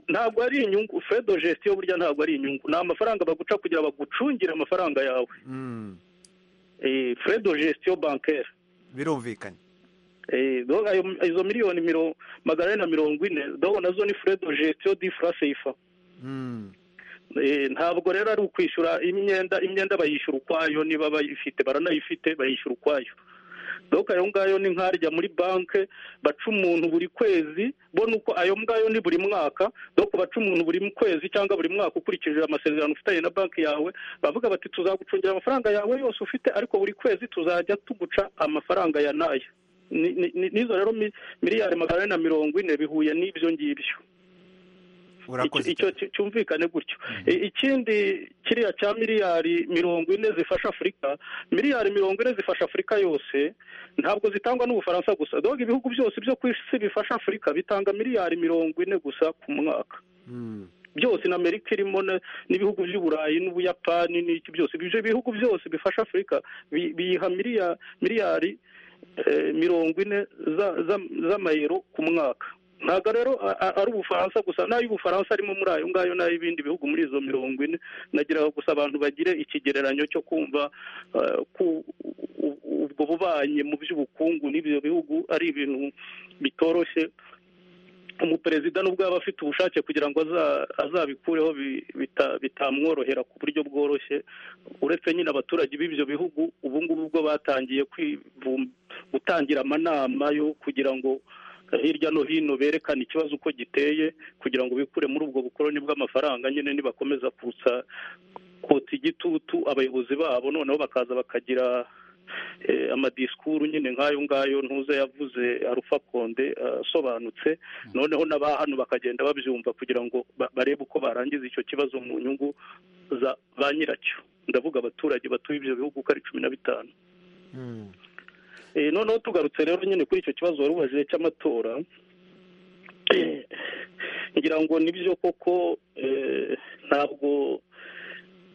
ntabwo ari inyungu fure de gestion burya ntabwo ari inyungu ni amafaranga baguca kugira ngo bagucungire amafaranga yawe Mm, Eh, fure de gestion bankeri birumvikanye Eh, donc ayo- izo miliyoni miro- magana ane na mirongo ine donc nazo ni fure de gestion di fra seifa Mm. Eh, ntabwo rero ari ukwishyura imyenda imyenda bayishyura ukwayo niba bayifite baranayifite bayishyura ukwayo donc ayo ngayo ni nk'arya muri banki baca umuntu buri kwezi bo nuko ayo ngayo ni buri mwaka donc baca umuntu buri kwezi cyangwa buri mwaka ukurikije amasezerano ufitanye na banki yawe bavuga bati tuzagucungira amafaranga yawe yose ufite ariko buri kwezi tuzajya tuguca amafaranga ya nayo Ni- ni- ni- n'izo rero mi- miliyari magana ane na mirongo ine bihuye n'ibyo ngibyo icyo cyumvikane gutyo ikindi kiriya cya miliyari mirongo ine zifasha afurika miliyari mirongo ine zifasha afurika yose ntabwo zitangwa n'ubufaransa gusa doga ibihugu byose byo ku isi bifasha afurika bitanga miliyari mirongo ine gusa ku mwaka byose na amerika irimo n'ibihugu by'uburayi n'ubuyapani n'iki byose ibyo bihugu byose bifasha afurika biyiha miliyari mirongo ine z'amayero ku mwaka ntabwo rero ari ubufaransa gusa n'ay'ubufaransa arimo muri ayo ngayo n'ay'ibindi bihugu muri izo mirongo ine nagira gusa abantu bagire ikigereranyo cyo kumva ubwo bubanye mu by'ubukungu n'ibyo bihugu ari ibintu bitoroshye umuperezida nubwo yaba afite ubushake kugira ngo azabikureho bitamworohera ku buryo bworoshye uretse nyine abaturage b'ibyo bihugu ubu ngubu ubwo batangiye gutangira amanama yo kugira ngo hirya no hino berekana ikibazo uko giteye kugira ngo bikure muri ubwo bukoroni bw'amafaranga nyine nibakomeza kutsa kotsa igitutu abayobozi babo noneho bakaza bakagira amadisikuru nyine nk'ayo ngayo ntuze yavuze arufa konde asobanutse noneho n'aba hano bakagenda babyumva kugira ngo barebe uko barangiza icyo kibazo mu nyungu za ba nyiracyo ndavuga abaturage batuye ibyo bihugu uko ari cumi na bitanu noneho tugarutse rero nyine kuri icyo kibazo wari ubajije cy'amatora ngira ngo nibyo koko ntabwo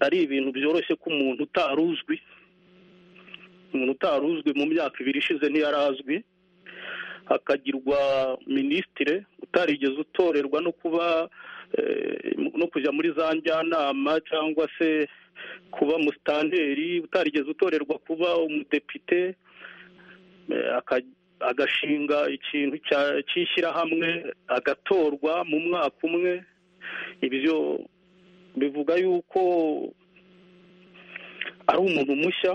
ari ibintu byoroshye ko umuntu utari uzwi umuntu utari uzwi mu myaka ibiri ishize ntiyari azwi akagirwa minisitire utarigeze utorerwa no kuba no kujya muri za njyanama cyangwa se kuba musitanteri utarigeze utorerwa kuba umudepite agashinga ikintu cy'ishyirahamwe agatorwa mu mwaka umwe ibyo bivuga yuko ari umuntu mushya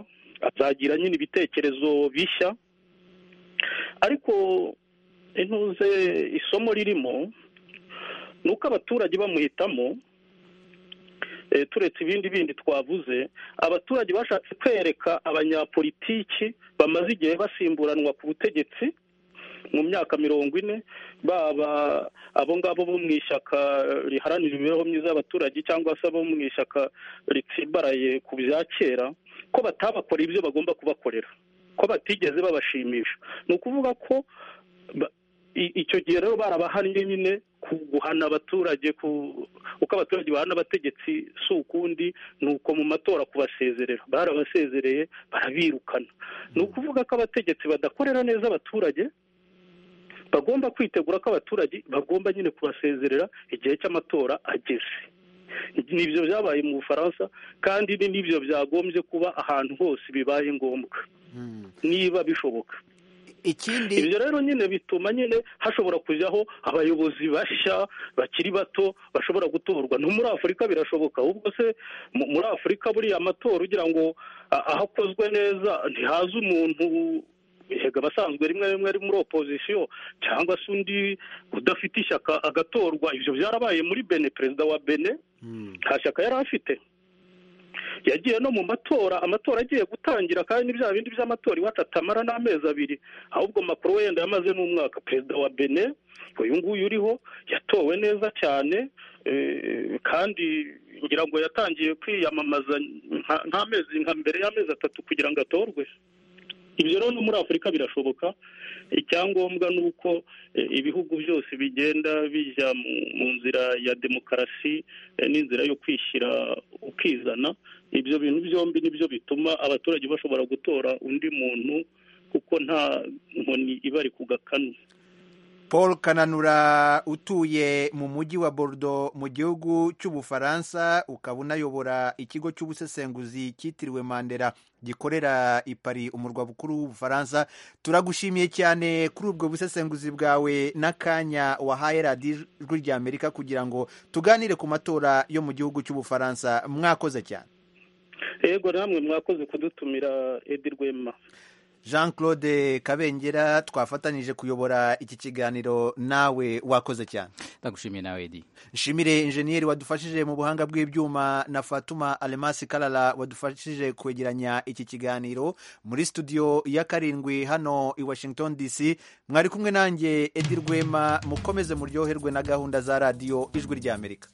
azagira nyine ibitekerezo bishya ariko intuze isomo ririmo ni uko abaturage bamuhitamo turetse ibindi bindi twavuze abaturage bashatse kwereka abanyapolitiki bamaze igihe basimburanwa ku butegetsi mu myaka mirongo ine baba abo ngabo bo mu ishyaka riharanira imibereho myiza y'abaturage cyangwa se abo mu ishyaka ritsimbaraye ku bya kera ko batabakora ibyo bagomba kubakorera ko batigeze babashimisha ni ukuvuga ko icyo gihe rero barabahannye nyine guhana abaturage uko abaturage bahana abategetsi si ukundi ni uko mu matora kubasezerera barabasezereye barabirukana ni ukuvuga ko abategetsi badakorera neza abaturage bagomba kwitegura ko abaturage bagomba nyine kubasezerera igihe cy'amatora ageze nibyo byabaye mu bufaransa kandi n'ibyo byagombye kuba ahantu hose bibaye ngombwa niba bishoboka ikindi ibyo rero nyine bituma nyine hashobora kujyaho abayobozi bashya bakiri bato bashobora gutorwa no muri afurika birashoboka ubwo se muri afurika buriya amatora ugira ngo aho akozwe neza ntihaze umuntu hega abasanzwe rimwe rimwe ari muri opozisiyo cyangwa se undi udafite ishyaka agatorwa ibyo byarabaye muri bene perezida wa bene nta shyaka yari afite yagiye no mu matora amatora agiye gutangira kandi bya bindi by'amatora iwacu atamara n'amezi abiri ahubwo makuru wenda yamaze n'umwaka perezida wa bene uyu nguyu uriho yatowe neza cyane kandi ngira ngo yatangiye kwiyamamaza nk'amezi nka mbere y'amezi atatu kugira ngo atorwe ibyo rero no muri afurika birashoboka icyangombwa ni uko ibihugu byose bigenda bijya mu nzira ya demokarasi n'inzira yo kwishyira ukizana ibyo bintu byombi nibyo bituma abaturage bashobora gutora undi muntu kuko nta nkoni ibari ku gakanu paul kananura utuye mu mujyi wa Bordeaux mu gihugu cy'ubufaransa ukaba unayobora ikigo cy'ubusesenguzi cyitiriwe mandela gikorera i Paris umurwa mukuru w'ubufaransa turagushimiye cyane kuri ubwo busesenguzi bwawe n'akanya wahaye radiyo ijwi rya amerika kugira ngo tuganire ku matora yo mu gihugu cy'ubufaransa mwakoze cyane yego namwe mwakoze kudutumira edi rwema jean claude kabengera twafatanyije kuyobora iki kiganiro nawe wakoze cyane ndagushimiye nawe edi nshimire injeniyeri wadufashije mu buhanga bw'ibyuma na fatuma alemasi karara wadufashije kwegeranya iki kiganiro muri studio ya karindwi hano i washington dc mwari kumwe nanjye edi rwema mukomeze muryoherwe na gahunda za radiyo ijwi ry'amerika